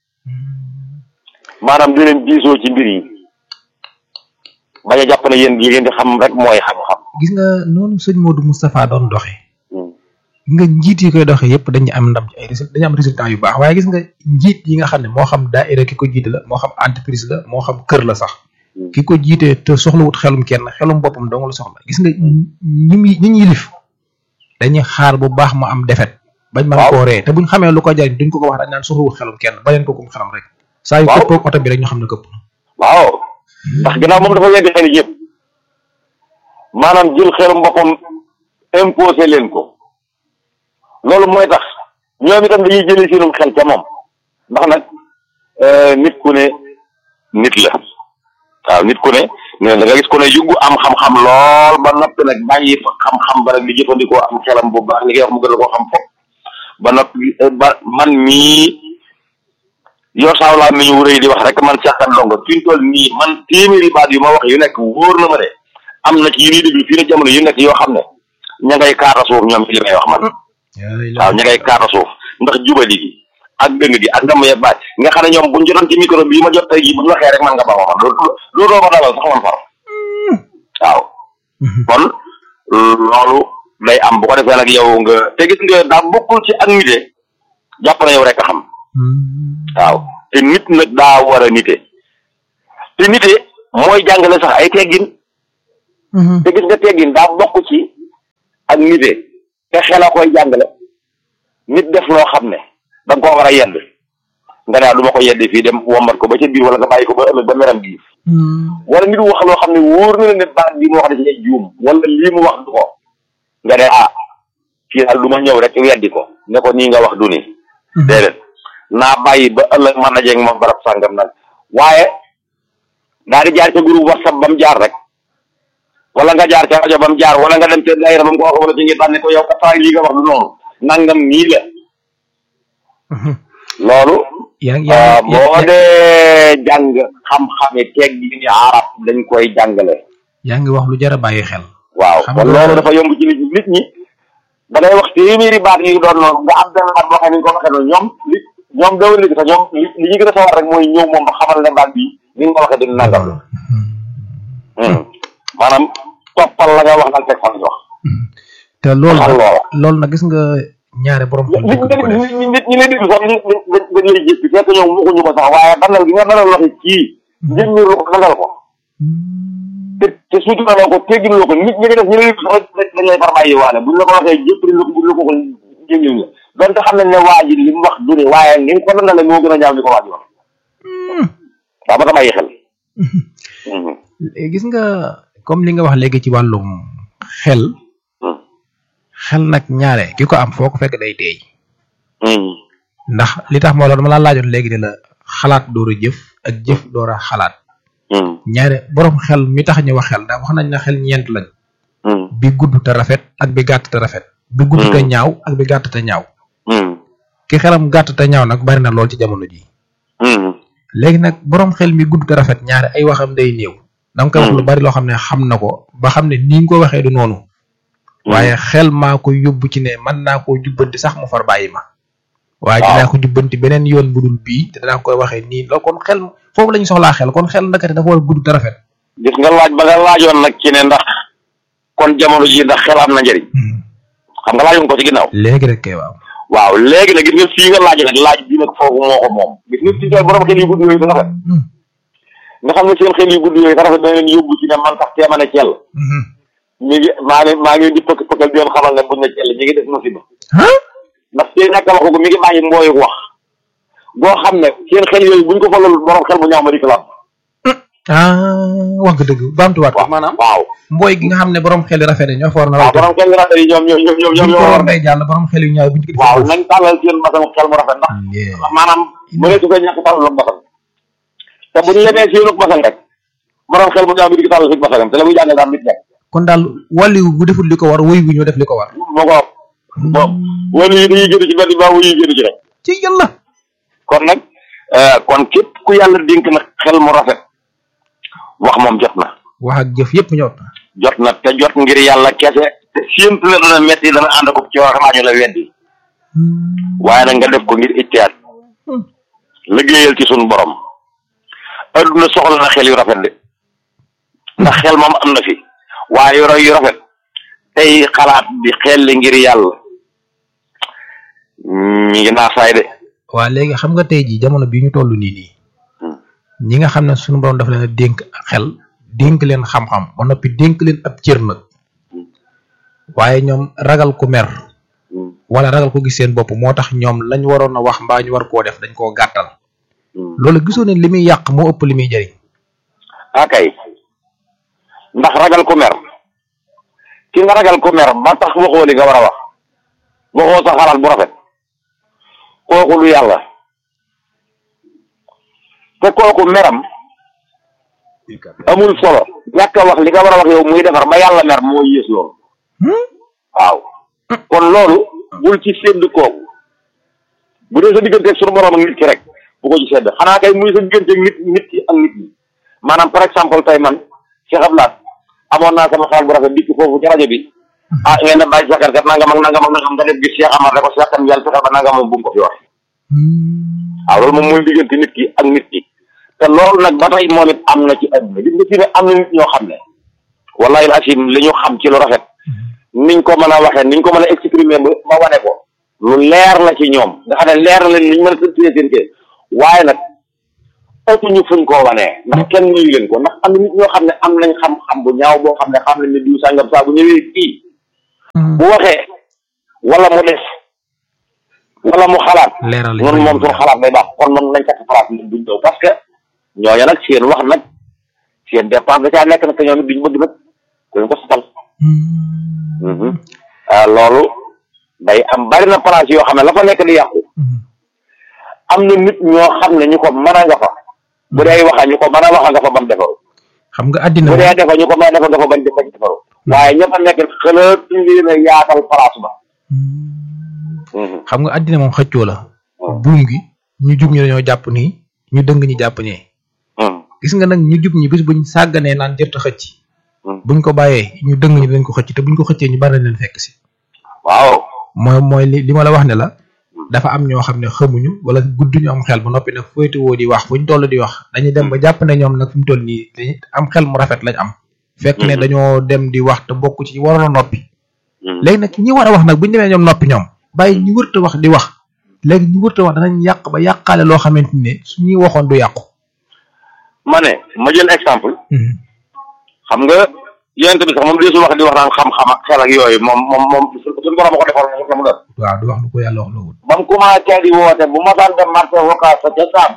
maanaam di leen diisoo ci mbir yi bañ a jàpp ne yéen yi ngeen di xam rek mooy xam-xam gis nga noonu sëñ Modou Moustapha doon doxe nga njiit yi koy doxee yëpp dañu am ndam ci ay résultats dañu am résultats yu baax waaye gis nga njiit yi nga xam ne moo xam daayira ki ko jiite la moo xam entreprise la moo xam kër la sax ki ko jiitee te soxlawut xelum kenn xelum boppam dong la soxla gis nga ñi ñi ñi yilif dañuy xaar bu baax mu am defet bañ mën koo ree te buñ xamee lu ko jariñ duñ ko ko wax dañ naan soxlawut xelum kenn ba leen ko kum xelam rek saa yu këppoog oto bi rek ñu xam ne këpp waaw ndax ginnaaw moom dafa weddi xel yëpp maanaam jël xelum boppam imposé leen ko loolu mooy tax ñoom itam dañuy jëlee seenum xel ca moom ndax nag nit ku ne nit la waaw nit ku ne ne da nga gis ku ne yuggu am xam-xam lool ba noppi nag bàyyi fa xam-xam ba nag di jëfandikoo am xelam bu baax li ngay wax mu gën a koo xam foofu ba noppi ba man mii yoo saaw laa mi ñu rëy di wax rek man caaxaan ndongo fi mu toll nii man téeméeri baat yu ma wax yu nekk wóor na ma de am na ci yu ñuy déglu fii ne jamono yu nekk yoo xam ne ña ngay kaata suuf ñoom ci li may wax man waaw ña ngay kaata suuf ndax jubali gi ak dëng gi ak ndam ya baat nga xam ne ñoom buñ jotoon ci micro bi ma jot tey jii bu ñu waxee rek man nga ba ma xam loolu loolu doo ma dalal sax man far waaw kon loolu day am bu ko defee nag yow nga te gis nga daa bokkul ci ak nite jàpp na yow rek a xam waaw te nit nag daa war a nite te nite mooy jàngale sax ay teggin te gis nga teggin daa bokk ci ak nite te xel a koy jàngale nit def loo xam ne da nga koo war a yedd nga ne du ma ko yedd fii dem wombat ko ba ca biir wala nga bàyyi ko ba ëllëg ba meram gi wala nit wax loo xam ne wóor na la ne baat bi mu wax da ci juum wala lii mu wax du ko nga ne ah fii daal du ma ñëw rek weddi ko ne ko nii nga wax du nii déedéet naa bàyyi ba ëllëg mën na jeeg moom barab sàngam nag waaye daal di jaar ca groupe whatsapp ba mu jaar rek wala nga jaar ca rajo ba mu jaar wala nga dem ca daayira ba mu ko wax wala ci ngi tànne ko yow kat lii nga wax du noonu nangam nii la loolu yaa ngi yaa ngi boo dee jàng xam-xami teg gi ni arab dañ koy jàngale yaa ngi wax lu jar a bàyyi xel. waaw Xam kon nga- loolu dafa yomb ci nit ñi nit ñi da ngay wax téeméeri baat yu doon noonu nga am benn baat boo xam ne ni ko waxee noonu ñoom li ñoom dawal léegi sax ñoom li li ñu gën a sawar rek mooy ñëw moom ba xamal ne baat bi ni nga ko waxee dina nangam la maanaam toppal la nga wax naan teg fan wax te loolu xam nag loola loolu nag gis nga ñaare borom xel nit dëgg du ko def. ñi nit ñi lay déglu sax dañ dañ dañ lay jéppi fekk ñoom waxuñu ko sax waaye dalal gi nga dalal waxi kii njëg ñu ko dalal ko te te suutu na ko teggin loo ko nit ñi nga def ñu lay déglu sax dañ lay far bàyyi waale buñ la ko waxee jëpp dañ la ko buñ la ko ko jéngil la donte xam nañ ne waa ji li mu wax du ne waaye ni nga ko dandale moo gën a ñaaw li ko waa ji wax waaw ba ta bàyyi xel Mhm. Eh, gis nga comme li nga wax léegi ci wàllum xel Mhm. xel nag ñaare ki ko am foo ko fekk day teey Mhm. ndax li tax moo la dama laa laajoon léegi ne la xalaat door a jëf ak jëf door a xalaat Mhm. ñaare borom xel mi tax ñu wax xel ndax wax nañ ne xel ñeent lañ Mhm. bi gudd te rafet ak bi gàtt te rafet bi gudd te ñaaw ak bi gàtt te ñaaw Mhm. ki xelam gàtt te ñaaw nag bari na lool ci jamono ji Mhm. léegi nag borom xel mi gudd te rafet ñaare ay waxam day néew da nga koy wax lu bari loo xam ne xam na ko ba xam ne ni nga ko waxee du noonu waaye xel maa ko yóbbu ci ne mën naa koo jubbanti sax mu far bàyyi ma waaye Waaw. dinaa ko jubbanti beneen yoon bu dul bii te danaa koy waxee nii loolu kon xel foofu la ñu soxlaa xel kon xel ndakate dafa war a gudd te rafet gis nga laaj ba nga laajoon nag ci ne ndax kon jamono ji ndax xel am na njëriñ xam nga laajoon ko ci ginnaaw léegi rek kay waaw waaw léegi nag gis nga fii nga laaj nag laaj bi nag foofu moo ko moom gis nga fii kay borom xel yu gudd yooyu te rafet nga xam ne seen xel yu gudd yooyu te rafet dana leen yóbbu ci ne man sax teema ne cell mi ngi maa ngi maa ngi di pëkk pëkkal di leen xamal ne buñ ne cell ñi ngi def musiba ah ndax seen ñàkk a waxu ko mi ngi bàyyi mbooyu wax boo xam ne seen xel yooyu buñ ko fa loolu borom xel bu ñaaw ma di ko laaj ah wax nga dëgg baamtuwaat ko maanaam waaw mbooy gi nga xam ne borom xel yu rafet yi ñoo fa war na waaw rafet borom xel yu rafet yi ñoom ñoom ñoom ñoom buñ ñoom ko ñoo war day jàll borom xel yu ñaaw buñ ko waaw nañ tàllal seen basam xel mu rafet ndax maanaam bu ne su koy ñàkk tàllal ak basam te bu ñu lemee seen ak basam rek borom xel bu ñaaw bi di ko tàllal si basam te la muy jàngal daal nit nekk kon daal wàllu bu deful li ko war wuy gu ñoo def li ko war moo ko bon wala yi dañuy génn ci mbedd ba wuyu génn ci rek ci yàlla kon nag euh, kon képp ku yàlla dénk nag xel mu rafet wax moom jot na wax ak jëf yëpp ñëw jot na te jot ngir yàlla kese te séentu ne dana metti dana ànd ko ci wax xanaa ñu la weddi waaye nag nga def ko ngir ittihaad liggéeyal ci sunu borom adduna soxla na xel yu rafet de ndax xel moom am na fi waaye yu yu rafet tey xalaat di xel li ngir yàlla ñi ngi naasaay de waa léegi xam nga tey jii jamono bii ñu toll nii nii Hmm. ñi nga xam ne suñu borom dafa leen a dénk xel dénk leen xam-xam ba noppi dénk leen ab cër nag waaye ñoom ragal ku mer wala ragal ko gis seen bopp moo tax ñoom lañ waroon a wax mbaa ñu war koo def dañ koo gàttal loolu gisoo ne li muy yàq moo ëpp li muy jëriñ akay ndax ragal ku mer ki nga ragal ku mer ba tax waxoo li nga war a wax waxoo sa xalaat bu rafet kooku lu yàlla te kooku meram amul solo ñàkk a wax li nga war a wax yow muy defar ba yàlla mer moo yées loolu waaw kon loolu bul ci sédd kooku bu dee sa digganteeg sunu borom ak nit ki rek bu ko ci sedd xanaa kay muy sa digganteeg nit nit ki ak nit ñi maanaam par exemple tey man Cheikh Abdoulaye amoon naa sama xaal bu rafet dikk foofu ci rajo bi ah ngeen ne bàyyi sakar kat nangam ak nangam ak nangam nga def gis Cheikh Amar da ko Cheikh kan yàlla fexeel ba nangam moom bu mu ko fi wax waaw loolu moom mooy diggante nit ki ak nit ki te loolu nag ba tey moom it am na ci adduna gis nga fi ne am na nit ñoo xam ne wallahi asim li ñu xam ci lu rafet niñ ko mën a waxee niñ ko mën a exprimer ba ba wane ko lu leer la ci ñoom nga xam ne leer na leen niñ mën a tëddee seen kër waaye nag ëppuñu fuñ koo wanee ndax kenn nuyu leen ko ndax am na nit ñoo xam ne am nañ xam-xam bu ñaaw boo xam ne xam nañ ne diw sàngam saa bu ñëwee fii bu waxee wala mu def wala mu xalaat leeral ñun moom suñu xalaat day baax kon moom nañ kat xalaat ñun duñ ñëw parce que ñooñu nag seen wax nag seen dépense da caa nekk nag te ñoom it duñ bëgg nag kuñ ko sotal ah loolu day am bari na place yoo xam ne la fa nekk di yàqu am na nit ñoo xam ne ñu ko mën a nga fa bu dee waxa ñu ko mën a waxa nga fa bam defaru xam nga àddina bu moom dee defa ñu ko mën a defa nga fa bañ bañ defaru waaye ña fa nekk xalaat ñu leen a yaatal place ba xam nga àddina moom xëccoo la buum gi ñu jub ñi dañoo jàpp nii ñu dëng ñi jàpp ñee gis nga nag ñu jub ñi bis buñ sàgganee naan jërta xëcc buñ ko bàyyee ñu dëng ñi dañ ko xëcc te buñ ko xëccee ñu bari leen fekk si waaw mooy mooy li li ma la wax ne la dafa am ñoo xam ne xamuñu wala gudduñu am xel ba noppi nag féetewoo di wax fuñ toll di wax dañuy dem ba jàpp ne ñoom nag fi mu toll nii dañuy am xel mu rafet lañ am fekk ne dañoo dem di wax te bokk ci waroon a noppi léegi nag ñi war a wax nag buñu demee ñoom noppi ñoom bàyyi ñu wërta wax di wax léegi ñu wërta wax danañ yàq ba yàqaale loo xamante ne suñuy waxoon du yàqu ma ne ma jël exemple xam nga yonent bi sax moom deesul wax di wax naan xam-xam ak xel ak yooyu moom moom moom suñu borom a ko defal moom la mu doon waaw du wax lu ko yàlla wax loowul ba mu commencé di woote bu ma daan dem marché vocal sa ca saam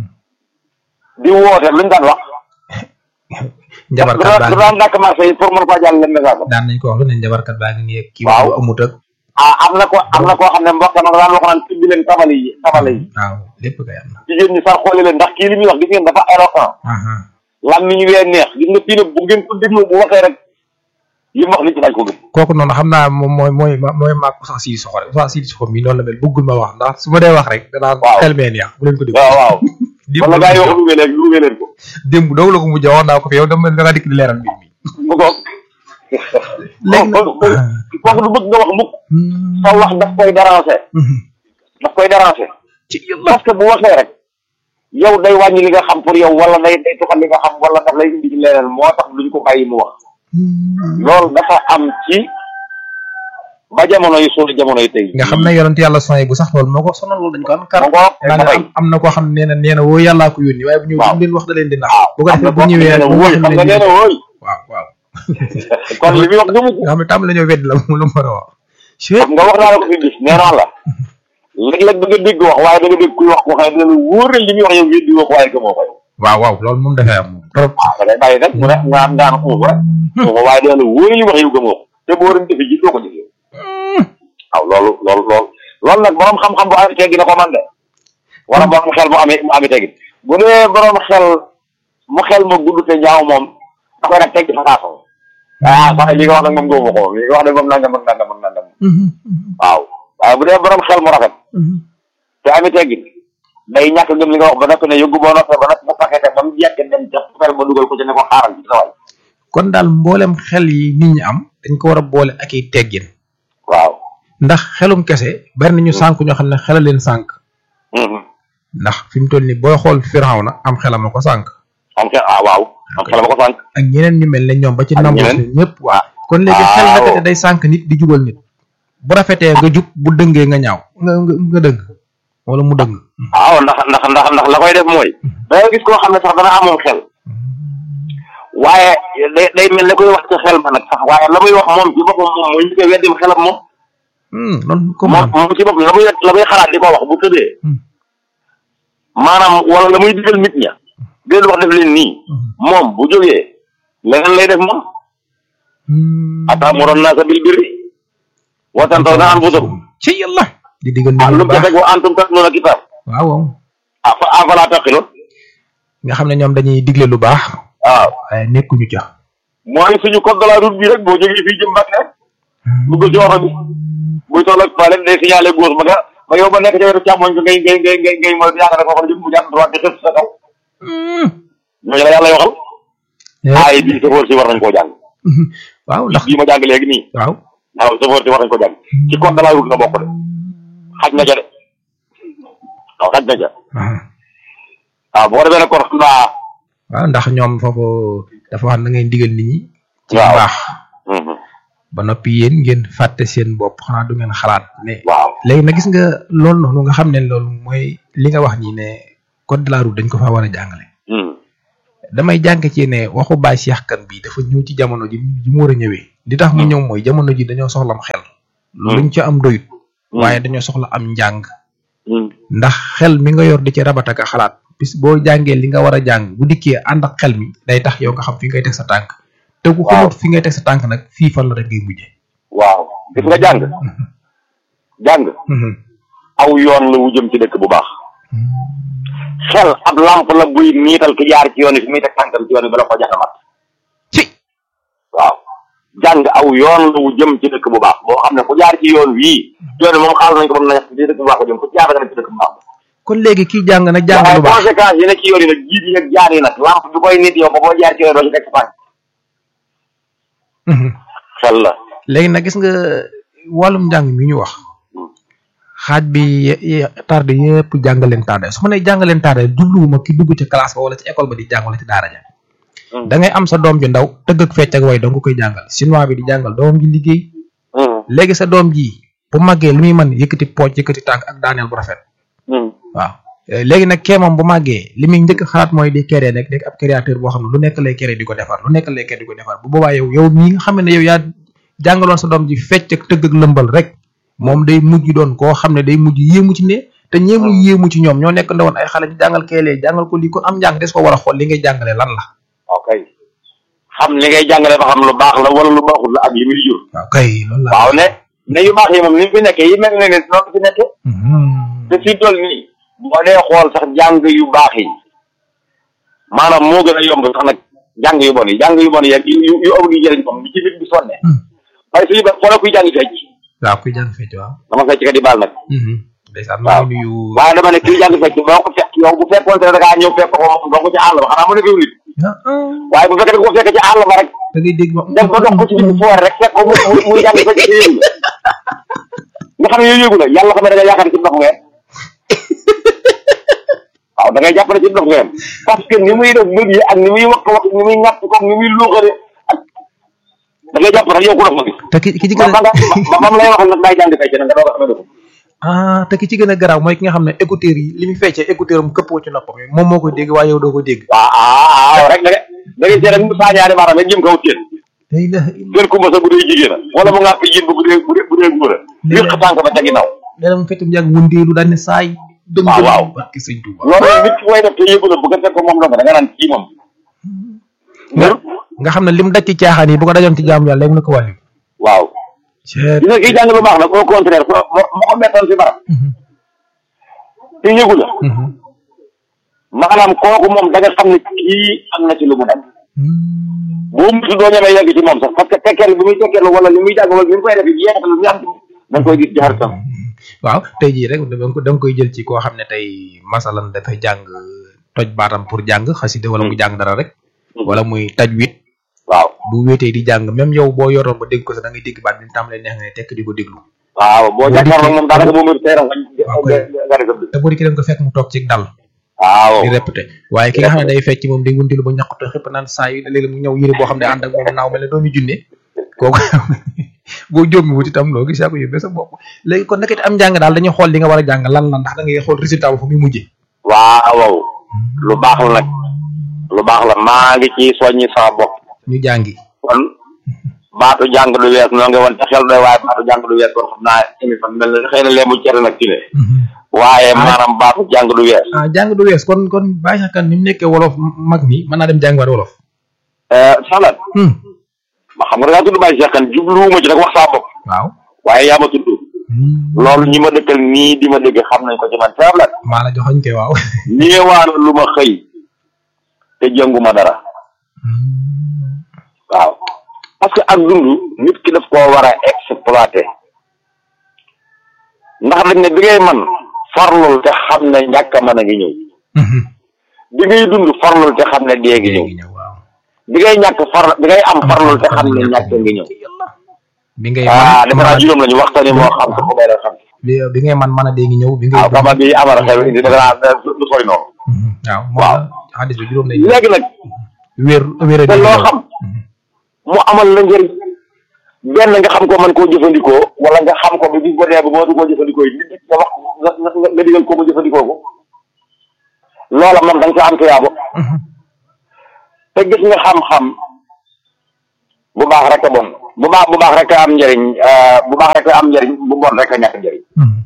di woote luñ daan wax njabarkat baa du ngi daan dàkk marché yi pour mën faa jàll leen message daan nañ ko wax lu ne njabarkat baa ngi nii ak kii Waaw. bu amut ak ah am na ko am na koo xam ne mbokk ma daan wax naan tibbi leen tabale yi tabale yi waaw lépp kay am na jigéen ñi sax xooli leen ndax kii li muy wax gis ngeen dafa éloquent aha lan mi ñu wee neex gis nga fii nag bu ngeen ko déglu bu waxee rek li mu wax nit ñi dañ ko gëm kooku noonu xam naa moom mooy mooy mooy maag Oustaz Sidi Soxo rek Oustaz Sidi Soxo mii noonu la mel bëggul ma wax ndax su ma dee wax rek danaa Waaw. xel mee neex bu leen ko déglu waaw waaw démb wala gaa yi wax luwee leen luwee leen ko démb doogu la ko mujj wax naa ko fi yow dama da nga dikk di leeral mbir mi mu ko léegi nag kooku du bëgg nga wax mukk sa wax daf koy déranger daf koy déranger ci yàlla parce que bu waxee rek yow day wàññi li nga xam pour yow wala day day tuxal li nga xam wala daf lay indi ci leneen moo tax duñ ko bàyyi mu wax loolu dafa am ci ba jamono yi suñu jamono yi tey nga xam ne yonent yàlla soy bu sax loolu moo ko sonal loolu dañ ko am kar mu ngoog naa ne dafay am am na koo xam ne nee na nee na woo yàllaa ko yónni waaye bu ñëw Waaw. bu leen wax da leen di nax waaw bu ko am na defee bu koo ñëwee xam ne bu wóoy wax xam nga nee na wóoy waaw waaw kon li muy wax gëmu ko nga xam ne tam la ñoo wedd la mu la mën a wax xam nga wax naa la ko fi bis nee naa la léeg-léeg da nga dégg wax waaye da nga dégg kuy wax ko xam ne dina la wóor ne li muy wax yow weddi woo ko waaye gëmoo ko yow waaw waaw loolu moom dafay am moom trop waaw da ngay bàyyi rek mu ne nga am ngaan xuuf rek xuuf waaye dina la wóor ne li muy wax yow gëmoo ko te boo waroon defe ji doo ko jëfee waaw loolu loolu loolu loolu nag borom xam-xam bu amee teggi na ko man de wala borom xel mu amee mu amee teggi bu dee borom xel mu xel ma gudd te ñaaw moom da koy nag teg ci façon ah sax li nga wax nag moom gëmuma ko li nga wax nag moom nangam ak nangam ak nangam waaw waaye bu dee borom xel mu rafet te amee teggi day ñàkk gëm li nga wax ba noppi ne yóbbu boo noppee ba noppi bu paquete ba mu jekk dem ca xel ma dugal ko ci ne ko xaaral ci sa waay kon daal mboolem xel yi nit ñi am dañ ko war a boole ak i teggin waaw ndax xelum kese bari na ñu sànk ñoo xam ne xela leen sànk Mhm. ndax fi mu toll nii booy xool Firawna am xelam a ko sànk am xel ah waaw am xel ma ko sànq ak ñeneen ñu mel ne ñoom ba ci Ak nangu ñeneen. ñëpp waa kon léegi xel Waaw. naka day sànk nit di jubal nit bu rafetee nga jub bu dëngee nga ñaaw nga nga nga dëng wala mu dëng waaw ndax ndax ndax ndax la koy def mooy da ngay gis koo xam ne sax dana amoon xel waaye day day mel ne koy wax ci xel ma nag sax waaye la muy wax moom ci boppam moom mooy ñu koy weddim xelam moom Hmm, loolu ko moom man moom ci boppam la muy la muy xalaat di ko wax bu tëddee Hmm. maanaam wala la muy digal nit ña déedéet wax def leen nii moom bu jógee leneen lay def moom ataamuroon naa sa bil birri wa tansawnaa anfusakum ci yàlla di digal ah nit lu ñi mu bu ca baax teg wa antum tatluuna kitaab waaw waaw ah fa afalaa taqiloon nga xam ne ñoom dañuy digle lu baax waaw waaye nekkuñu ca mooy suñu code de la route bi rek boo jógee fii jëm Mbàkke dugg ci oto bi buy toll ak pale day signalé gauche ba nga ba yow ba nekk ca wetu càmmoñ ko ngay ngay ngay ngay ngay mooy yaakaar ne foofu la jëm bu jàdd droite di xës sa kaw ñooñu la yàlla waxal aaye bii safoor si war nañ koo jàng waaw ndax bii ma jàng léegi nii waaw waaw safoor si war nañ ko jàng ci code de la route nga bokk de xaj na ca de waaw xaj na ca waaw bu ko defee nag kon xam naa waaw ndax ñoom foofu dafa wax na ngay digal nit ñi ci Waaw. baax ba noppi yéen ngeen fàtte seen bopp xanaa du ngeen xalaat ne waaw léegi nag gis nga loolu noonu nga xam ne loolu mooy li nga wax nii ne code de la route dañ ko faa war a jàngale Hmm. damay jàng ci ne waxu Baye Cheikh Kane bi dafa ñëw ci jamono ji ji mu war a ñëwee li tax mu ñëw mooy jamono ji dañoo soxlam xel luñ ci am doyut waaye dañoo soxla am njàng Hmm. ndax xel mi nga yor di ci rabat ak a xalaat bis boo jàngee li nga war a jàng bu dikkee ànd ak xel mi day tax yow nga xam fi ngay teg sa tànk te ku Waaw. xamut fi ngay teg sa tànk nag fii fan la rek ngay mujje waaw gis nga jàng jàng aw yoon la wu jëm ci dëkk bu baax xel ab lamp la buy niital ki jaar ci yoon wi fi muy teg tànkam ci yoon wi bala ko jaxamat ci waaw jàng aw yoon la wu jëm ci dëkk bu baax boo xam ne ku jaar ci yoon wii yoon wi moom xaaral nañ ko ba mu nekk ci dëkk bu baax ko jëm ku jaar nga nekk ci dëkk bu baax kon léegi kii jàng nag jàng waaye lu baax conséquences yi ne ci yoon yi nag jiit yi ak jaar yi nag lamp bi koy nit yow ba boo jaar ci yoon doo ci teg sa tànk xel la léegi nag gis nga wàllum njàng mi ñu wax xaaj bi ye- ye- tardé yëpp jàngaleen tardé su ma nee jàngaleen tardé jubluwuma ki dugg ci classe ba wala ci école ba di jàng wala ci daara ja Hmm. da ngay am sa doom ju ndaw tëgg ak fecc ak way dong koy jàngal chinois bi di jàngal doomam ji liggéey Hmm. léegi sa doom ji bu màggee li muy mën yëkkati pooj yëkkati tànk ak daaneel bu rafet Hmm. waaw Eh, léegi nag kee moom bu màggee li muy njëkk a xalaat mooy di créer nekk nekk ab créateur boo xam ne lu nekk lay créer di ko defar lu nekk lay créer di ko defar bu boobaa yow yow mii nga xam ne yow yaa jàngaloon sa doom ji fecc ak tëgg ak lëmbal rek moom day mujj doon koo xam ne day mujj yéemu ci ne te ñeemu yéemu ci ñoom ñoo nekk ndawoon ay xale ñu jàngal keelee jàngal ko lii kon am njàng des ko war a xool li ngay jàngalee lan la ok xam li ngay jàngale ba xam lu baax la wala lu baaxul la ak li muy jur waaw kay loolu la waaw ne ne yu baax yi moom ni mu fi nekkee yi mel ne ne noonu fi nekkee Mhm. te fii toll nii boo dee xool sax jàng yu baax yi maanaam moo gën a yomb sax nag jàng yu bon yi jàng yu bon yi ak yu yu yu amul yu jëriñ moom li ci nit bi sonne Hmm. waaye suñu ba xoolal kuy jàng fecc waaw kuy jàng fecc waaw dama fecc ka di baal nag Mhm. ndeysaan maa ngi nuyu waaye dama ne kuy jàng fecc boo ko fekk yow bu fekkoon te ne da ngaa ñëw fekk ko moom doo ko ci àll ba xanaa mu ne fiw nit ah ah waaye bu fekkee da nga ko fekk ci àll ba rek da ngay dégg ma dem ba dox ko ci digg foore rek fekk ko mu mu- muy jàng fecc te yëgu la nga xam ne yooyu yëgu la yàlla xam ne da nga yaakaar ne ci ndox ngeen waaw da ngay jàpp ne ci ndox ngeen parce que ni muy def mbir yi ak ni muy wax wax ni muy ñàkk comme ni muy luuxale ak da ngay jàpp rek yow ku dox nga gis te ki ki ci ba gën ba a nga ba ba mu lay wax nag day jàng fecc nag nga doog a xamee ko ah te ki ci gën a garaaw mooy ki nga xam ne écouteur yi li muy feccee écouteur am këppoo ci noppam yi moom moo koy dégg waaye yow doo ko dégg waaw ah ah rek da ngay da ngay seet rek mu saañaari baaraam rek jëm kaw téen la ilaha illa gën kumba sa bu dee jigéen a wala mu ngàpp jin ba bu dee bu dee bu dee góor a wéq tànk ba ca ginnaaw léeg mu feccum yàgg wëndeelu daal ne saay dëm waaw, dëm waaw. barki sëñ Tuuba loolu nit ki koy def te yëgu la bu ko fekk moom dong da nga naan kii moom nga nga xam ne lim daj ci caaxaan yi bu ko dajoon ci jaamu yàlla léegi mu ne ko wàllu waaw ceet gis nga kii jàng lu baax nag au contraire fo moo moo ko mettoon si barab te yëgu la maanaam kooku moom da nga xam ne kii am na ci lu mu nekk boo mutu doo ñemee yegg ci moom sax parce que tekkeer bi muy tekkeer wala li muy jàng wala li mu koy def jeexal lu muy am da nga koy gis ci xaritam waaw tey jii rek da nga ko da nga koy jël ci koo xam ne tey masalan dafay jàng toj baatam pour jàng xasida wala mu jàng dara rek wala muy tajwid waaw bu wéetee di jàng même yow boo yoroon ba dégg ko sax da ngay dégg baat bi mu tàmbalee neex nga ne tekk di ko déglu waaw boo jàkkaarloo moom daanaka boo mutu teeram waaw nga kay. nga def te boo dikkee da nga ko fekk mu toog ci dal waaw di répété waaye ki nga xam ne day fecc moom day wuntilu ba ñaqute xëpp naan saa yi léeg-léeg mu ñëw yére boo xam ne ànd ak moom naaw mel ne doomi junne kooku boo jóomi wut itam loo gis yaa ko yóbbee sa bopp léegi kon nekkati am njàng daal dañuy xool li nga war a jàng lan la ndax da ngay xool résultat ba fu muy mujjee waaw lu baax la nag lu baax la maa ngi ci soññi sama bopp ñu jàngi kon baatu jàng du wees noo ngi woon te xel doy waaye baatu jàng du wees kon xam naa émission mel na xëy na leemu cere nag ci ne waaye maanaam baatu jàng du wees ah jàng du wees kon kon bàyyi sax kan ni mu nekkee wolof mag mi mën naa dem jàngiwaat wolof salat Hmm. ma xam nga da ngaa tudd bàyyi seexan jubluwuma ci rek wax saa bopp waaw waaye yaa ma tudd Hmm. loolu ñi ma dëkkal nii di ma dégg xam nañ ko ci man salat maa la joxoñ koy waaw ñeewaana lu ma xëy te jënguma dara Hmm. waaw parce que ak dund nit ki daf koo war a exploiter ndax dañ ne bi ngay man farlul te xam ne ñàkk a mën a ngi ñëw Mhm. bi ngay dund farlul te xam ne dee ngi ñëw léegi ñëw waaw bi ngay ñàkk far bi ngay am farlul te xam ne ñàkk ngi ñëw bi ngay ah defe naa man juróom lañu waxtaani moo xam ko ko may la xam bi bi ngay man mën a dee ngi ñëw bi ngay waaw xama bi amara xew indi defe naa du sori noonu Mhm. waaw waaw. waaw xadis bi juróom lay léegi nag wér wér te loo xam mu amal la njëriñ benn nga xam ko man koo jëfandikoo wala nga xam ko bi bis ba dee ba moo du koo jëfandikoo yi nit nga wax nga nga nga digal ko mu jëfandikoo ko loola moom da nga ca am tuyaabo te gis nga xam-xam bu baax rek a bon bu baax bu baax rek a am njëriñ bu baax rek a am njëriñ bu bon rek a ñàkk njëriñ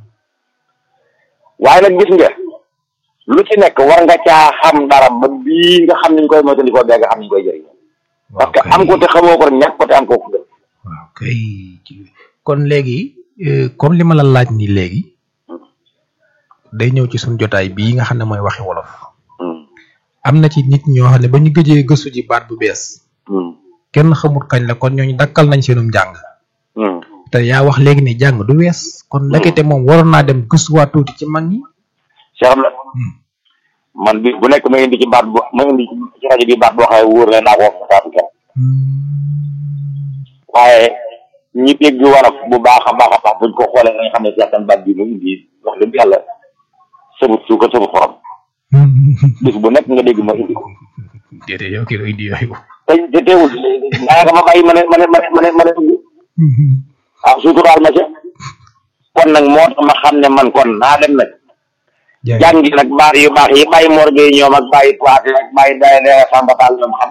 waaye nag gis nga lu ci nekk war nga caa xam dara ba bii nga xam niñ koy moytandikoo bee nga xam niñ koy jëriñ parce que am ko te xamoo ko rek ñàkk ko te am ko ko gën waaw kay kon léegi comme li ma la laaj nii léegi day ñëw ci suñ jotaay bii nga xam ne mooy waxi wolof am na ci nit ñoo xam ne ba ñu gëjee gëstu ji baat bu bees kenn xamut kañ la kon ñooñu dakkal nañ seenum jàng te yaa wax léegi ne jàng du wees kon ndekete moom waroon naa dem gëstuwaat tuuti ci mag ñi Cheikh la man bi bu nekk ma indi ci baat bo ma indi ci rajo bi baat boo xam ne wóor na naa ko wax saatu kenn waaye ñi dégg wolof bu baax a baax a baax buñ ko xoolee nga xam ne certain baat bi mu indi wax dëgg yàlla sëbut suukar sëbut xorom bis bu nekk nga dégg ma indi ko déedéet yow kii indi yooyu te te teewul naa nga ma bàyyi ma ne ma ne ma ne ma ne ma ne dugg waaw suturaal ma ca kon nag moo tax ma xam ne man kon naa dem nag jàngi nag baat yu baax yi bàyyi morgue yi ñoom ak bàyyi poité ak bàyyi day day sambataal ñoom xam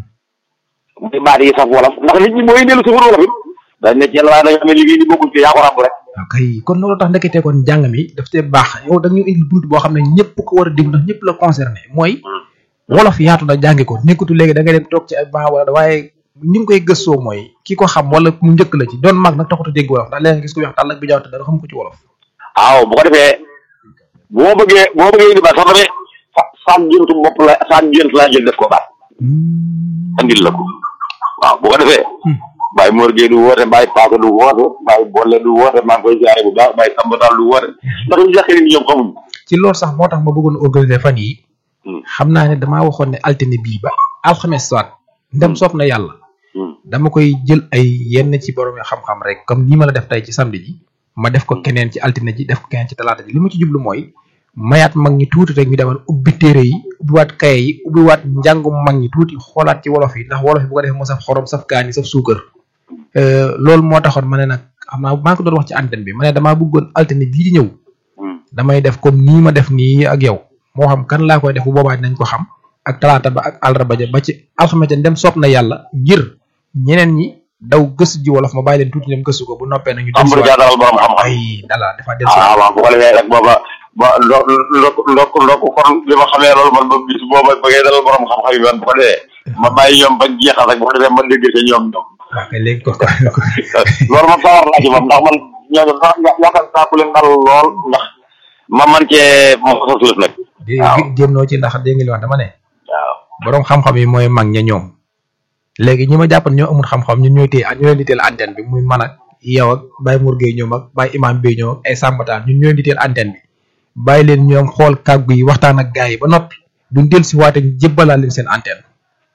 muy baat yi saf wolof ndax nit ñi mooy dellu safar wolof it dañ ne ci yàlla waaye dañoo xam ne liggéey ni bokkul ci yaa ko ràbb rek waaw kay kon loolu tax ndekete kon njàng mi daf te baax yow da ñu indi bunt boo xam ne ñëpp ko war a déglu ndax ñëpp la concerné mooy wolof yaatu na jàngi ko nekkutu léegi da ngay dem toog ci ay ban wala waaye ni nga koy gëstoo mooy ki ko xam wala mu njëkk la ci doon mag nag taxut a dégg wolof ndax léegi gis ko wax tàll ak bi jaaw te dara xam ko ci wolof waaw bu ko defee bu ma bëggee bu ma bëggee indi baat sax damay sa saag géntu bopp la saag gént laa jël def ko baat andil la ko waaw bu ko defee Baye Mor Gueye du woote Baye Paaka du woote Baye Bolle du woote maa ngi koy ziare bu baax Baye Sambatal du woote ndax ñu jàkkee ni ñoom xamuñ ci loolu sax moo tax ma bëggoon organiser fan yi xam naa ne damaa waxoon ne altine bii ba alxames soit ndem soob na yàlla dama koy jël ay yenn ci borom xam-xam rek comme nii ma la def tey ci samedi ji ma def ko keneen ci altine ji def ko keneen ci talaata ji li ma ci jublu mooy mayaat mag ñi tuuti rek ñu demal ubbi téere yi ubbiwaat kaye yi ubbiwaat njàngum mag ñi tuuti xoolaat ci wolof yi ndax wolof yi bu ko defee mu saf xorom saf kaani saf suukar loolu moo taxoon ma ne nag xam naa maa ngi ko doon wax ci antenne bi ma ne damaa bëggoon altine bii di ñëw damay def comme nii ma def nii ak yow moo xam kan laa koy def bu boobaa dinañ ko xam ak talaata ba ak àllarba ja ba ci alxames dem soob na yàlla ngir ñeneen ñi daw gëstu ji wolof ma bàyyi leen tuuti dem gëstu ko bu noppee nañu am lu jaaral borom xam-xam ay dala dafa del ah waaw bu ko defee rek booba ba ndok ndok ndok ndok kon li ma xamee loolu man ba bis booba ba ngay dalal borom xam-xam yi man bu ko defee ma bàyyi ñoom ba jeexal rek bu ko defee man dégg ci ñoom ñoom waaw kay léegi ko loolu moom sawar laa ci moom ndax man ñooñu sax yaakaar saa ku leen dal lool ndax ma man cee mo sa suuf nag waaw jéem noo ci ndax dégg nga li wax dama ne waaw borom xam-xam yi mooy mag ña ñoom léegi ñi ma jàppoon ñoo amul xam-xam ñun ñooy téye ñu leen di teel antenne bi muy man ak yow ak Baye Mour Gueye ñoom ak Baye Imam Bey ñoom ak ay Sambataan ñun ñoo leen di teel antenne bi bàyyi leen ñoom xool kàggu yi waxtaan ak gars yi ba noppi duñ del si waate jébbalaat leen seen antenne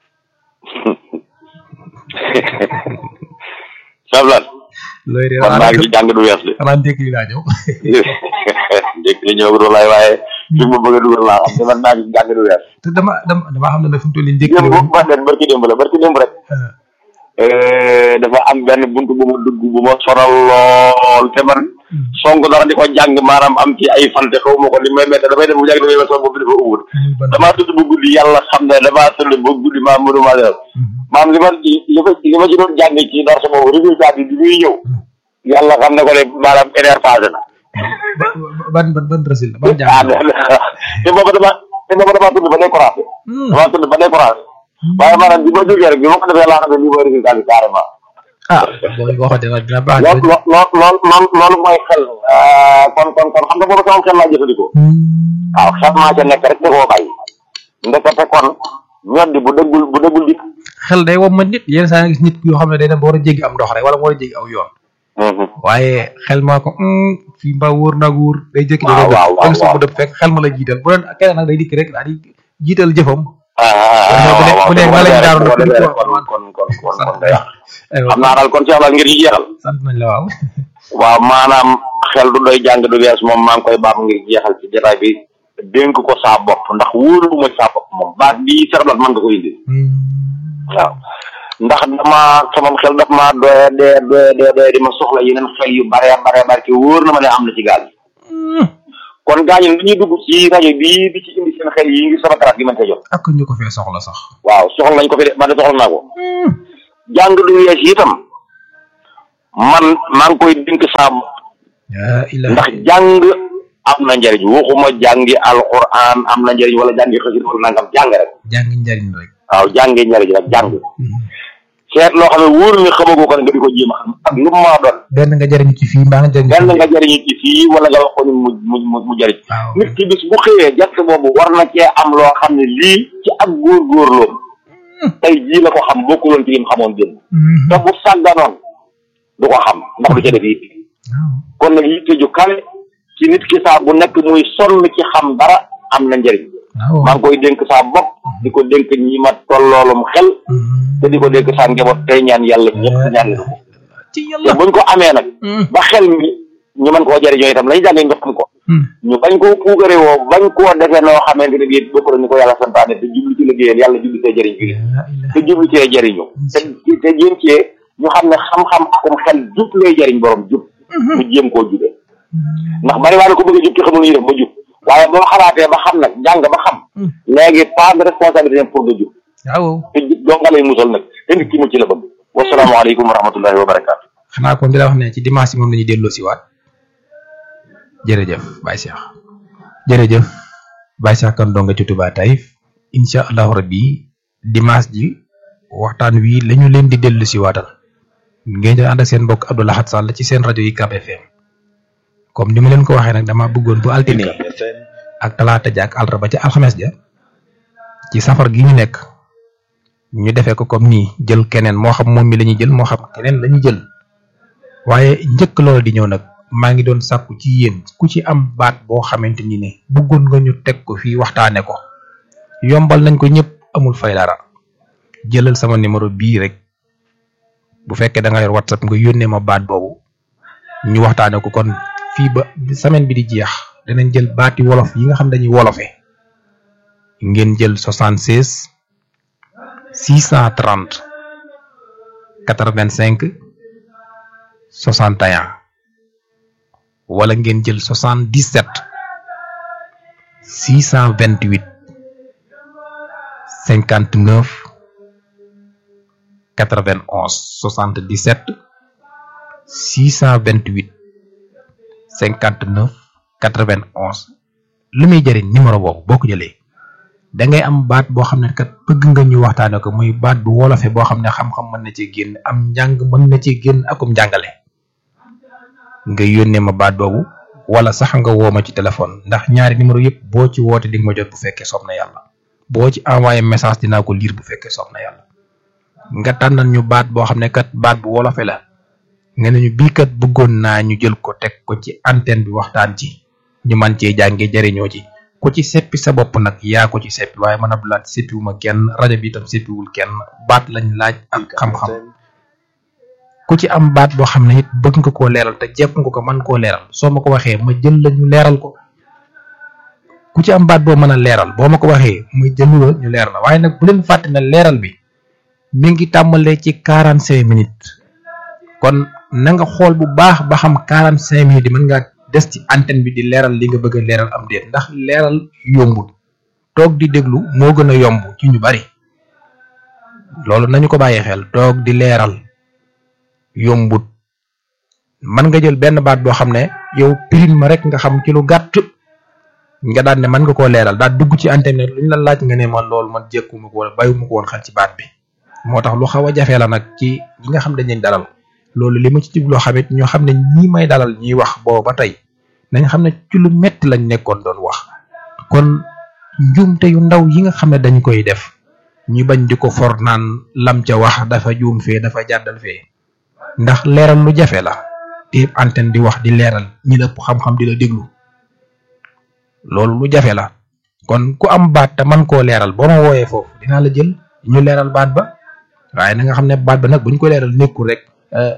sablan looy de man maa ngi ci jàng du wees de xanaa ndékk li laa ñëw dégg li ñëw du lay waaye fi ma bëgg a dugal laa xam ne man maa ngi ci jàng du wees te dama dama dama xam ne nag fi mu toll nii ndékk li démb man leen barki démb la barki démb rek dafa am benn buntu bu ma dugg bu ma sonal lool te man song dara di ko jàng maanaam am ci ay fante xaw ma ko li may mette damay def bu jàng damay ma sama bopp dafa uwut damaa tëdd bu guddi yàlla xam ne damaa tëdd ba guddi maa mënu maa def maam li ma li ma li ma ci doon jàng ci dara sama résultat bi bi muy ñëw yàlla xam ne ko ne maanaam énerve passé na ban ban ban résultat ban ah jàng te booba dama te booba damaa tëdd ba découragé damaa tëdd ba découragé waaye maanaam bi ma jógee rek bi ma ko defee laa xam ne lii mooy résultat bi carrément ah boo ko waxee dina dina baax loolu loolu loolu loolu loolu mooy xel kon kon kon xam nga booba sama xel laa jëfandikoo waaw xel maa ca nekk rek da koo bàyyi ndekete kon ñoddi bu dëggul bu dëggul dik xel day wom ma nit yenn saa nga gis nit yoo xam ne day dem ba war a jéggi am ndox rek wala mu war a jéggi aw yoon waaye xel maa ko fii mbaa wóor naag wóor day jékki day waaw waaw dëpp waaw bu dëpp fekk xel ma la jiital bu doon keneen nag day dikk rek daal di jiital jëfam ah bu dee bu dee waaw bu dee waaw daaru kon nag kon kon kon kon day yàq aywa xam naa daal kon Cheikh Laal ngir ñu jeexal sant nañ la waaw waaw maanaam xel du doy jàng du wees moom maa ngi koy baam ngir jeexal ci jotaay bi dénk ko saa bopp ndax wóolu ma saa bopp moom baat bii Cheikh Laal mën nga ko indi waaw ndax dama sama xel daf maa doye dee doye dee doye di ma soxla yeneen xel yu bare bare bare te wóor na ma ne am na ci gaal kon gaañu lu ñuy dugg ci rajo bii di ci indi seen xel yi ngir sama trace gi mën cee jot ak ñu ko fee soxla sax waaw soxla nañ ko fi de man de soxla naa ko jàng du wees itam man maa ngi koy dénk saa yaa ilaha ndax jàng am na njëriñ waxuma jàngi alquran am na njëriñ wala jàngi xësit wala nangam jàng rek jàng njariñ rek waaw jàngi njëriñ rek jàng seet loo xam ne wóor ni xamagoo ko ne nga di ko jéem a xam ak lu mu maa doon benn nga jariñu ci fii mbaa nga jariñu benn ci nga jëriñu ci fii wala nga wax ko ni mu mu mu mu jëriñ waaw nit ki bis bu xëyee jant boobu war na cee am loo xam ne lii ci ak góorgóorloom tey jii la ko xam bokkuloon ci lim xamoon démb te bu sàgganoon du ko xam ndax du ca def yitte kon nag yitte ju kawe ci nit ki saa bu nekk muy sonn ci xam dara am na njëriñ waaw maa ngi koy dénk saa bopp di ko dénk ñi ma tolloolum xel te di ko dénk saa njaboot tey ñaan yàlla ñëpp ñaan leen ko ci te yàlla buñ ko amee nag ba xel mi ñu mën koo jëriñoo itam lañu jàngee ñu xam ko ñu bañ koo puugare woo bañ koo defee noo xamante ne bii bokk na ni ko yàlla santaane te jublu ci liggéeyam yàlla jublu cee jëriñ bi te jublu cee jëriñu te te jéem cee ñu xam ne xam-xam akum xel jub lay jëriñ borom jub mu jéem koo jubee ndax bari waa ne ko bëgg a jub te xamul ñu def ba jub waaye boo xalaatee ba xam nag jàng ba xam léegi pas de responsabilité pour nga jub waaw te jub doo nga lay musal nag te nit ki mu ci la bëgg wasalaamaaleykum wa rahmatullahi wa barakaatu xanaa kon di la wax ne ci dimanche yi moom lañuy delloo si waat jërëjëf Baye Cheikh jërëjëf Baye Cheikh kan donga ci Touba Taïf incha allahu rabbi dimanche ji waxtaan wi lañu leen di dellu si waatal ngeen di ànd ak seen mbokk Abdou Lahad Sall ci seen rajo yi Ucab FM comme ni ma leen ko waxee nag dama bëggoon bu altine ak talaata ja ak àllarba ca alxames ja ci safar gi ñu nekk ñu defee ko comme nii jël keneen moo xam moom mi la ñuy jël moo xam keneen la ñuy jël waaye njëkk loolu di ñëw nag maa ngi doon sàkku ci yéen ku ci am baat boo xamante ni ne bëggoon nga ñu teg ko fii waxtaane ko yombal nañ ko ñëpp amul fay dara jëlal sama numéro bii rek bu fekkee da nga yor whatsapp nga yónnee ma baat boobu ñu waxtaane ko kon fii ba semaine bi di jeex danañ jël baati wolof yi nga xam dañuy wolofe ngeen jël 76 630 85 61 wala ngeen jël 77 628 59 91 77 628 59 91 lu muy jëriñ numéro boobu boo ko jëlee da ngay am baat boo xam ne kat bëgg nga ñu waxtaane ko muy baat bu wolofe boo xam ne xam-xam mën na ci génn am njàng mën na ci génn akum njàngale nga yónnee ma baat boobu wala sax nga woo ma ci téléphone ndax ñaari numéro yëpp boo ci woote di nga ma jot bu fekkee soob na yàlla boo ci envoyé message dinaa ko lire bu fekkee soob na yàlla nga tànnal ñu baat boo xam ne kat baat bu wolofe la nga ne ñu bii kat bëggoon naa ñu jël ko teg ko ci antenne bi waxtaan ci ñu man cee jàngee jariñoo ci ku ci seppi sa bopp nag yaa ko ci seppi waaye man Abdou Lahad seppiwuma kenn rajo bi itam seppiwul kenn baat lañ laaj ak xam-xam ku ci am baat boo xam ne it bëgg nga koo leeral te jekk nga ko mën koo leeral soo ma ko waxee ma jël la ñu leeral ko ku ci am baat boo mën a leeral boo ma ko waxee ma jël la ñu leeral la waaye nag bu leen fàtte ne leeral bi mi ngi tàmbalee ci quarante cinq minutes kon na nga xool bu baax ba xam quarante cinq minutes yi mën ngaa des ci antenne bi di leeral li nga bëgg a leeral am déet ndax leeral yombul toog di déglu moo gën a yomb ci ñu bari loolu nañu ko bàyyi xel toog di leeral yombut mën nga jël benn baat boo xam ne yow pirin ma rek nga xam ci lu gàtt nga daan ne mën nga koo leeral daal dugg ci internet lu ñu la laaj nga ne man loolu man jékkuma ko wala bàyyiwuma ko woon xel ci baat bi moo tax lu xaw a jafe la nag ci ñi nga xam dañ leen dalal loolu li ma ci jubloo xamit ñoo xam ne ñii may dalal ñuy wax boobu ba tey nañ xam ne ci lu metti lañ nekkoon doon wax kon njuumte yu ndaw yi nga xam ne dañ koy def ñu bañ di ko for naan lam ca wax dafa juum fee dafa jàddal fee ndax leeral lu jafe la te antenne di wax di leeral ñi la ëpp xam-xam di la déglu loolu lu jafe la kon ku am baat te man koo leeral boo ma wooyee foofu dinaa la jël ñu leeral baat ba waaye na nga xam ne baat ba nag bu ñu ko leeral nekkul rek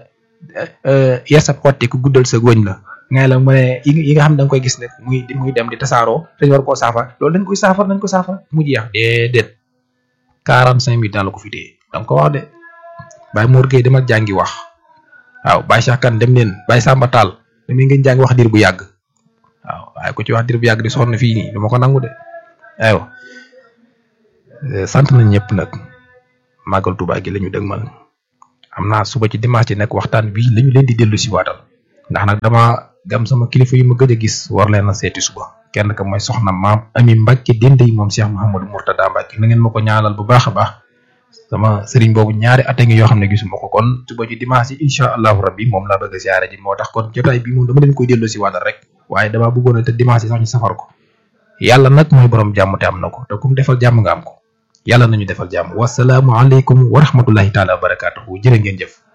yesab xotti ku guddal sa góñ la ngay la mu ne yi nga xam ne da nga koy gis ne muy muy dem di tasaaroo dañu war koo saafara loolu dañ koy saafara nañ ko saafara mu jeex déedéet quarante cinq minutes daal la ko fi téye da nga ko wax de Baye Mor Gueye demal jàngi wax waaw Baye Cheikh Kane dem leen Baye Samba Tall damay ngeen jàngi wax diir bu yàgg waaw waaye ku ci wax dir bu yàgg di sonn fii nii du ma ko nangu de aywa sant nañ ñëpp nag màggal Tuubaa gi la ñu dëgmal am naa suba ci dimanche nekk waxtaan bii la ñu leen di dellu si waatal ndax nag dama gam sama kilifa yu ma gëj a gis war leen a seeti suba kenn ka mooy soxna maam ami Mbacke dende yi moom Cheikh Mouhamadou Mourtada Mbacke na ngeen ma ko ñaanal bu baax a baax sama sëriñ boobu ñaari at a ngi yoo xam ne gisuma ko kon suba ci dimanche yi incha allahu rabbi moom laa bëgg a siyaare ji moo tax kon jotaay bi moom dama leen koy dellu si waatal rek waaye damaa bëggoon a te dimanche yi sax ñu safar ko yàlla nag mooy borom jàmm te am na ko te kum defal jàmm nga am ko yàlla nañu defal jàmm wasalaamu aleykum wa rahmatullahi taala wa barakaatuhu jërë ngeen jëf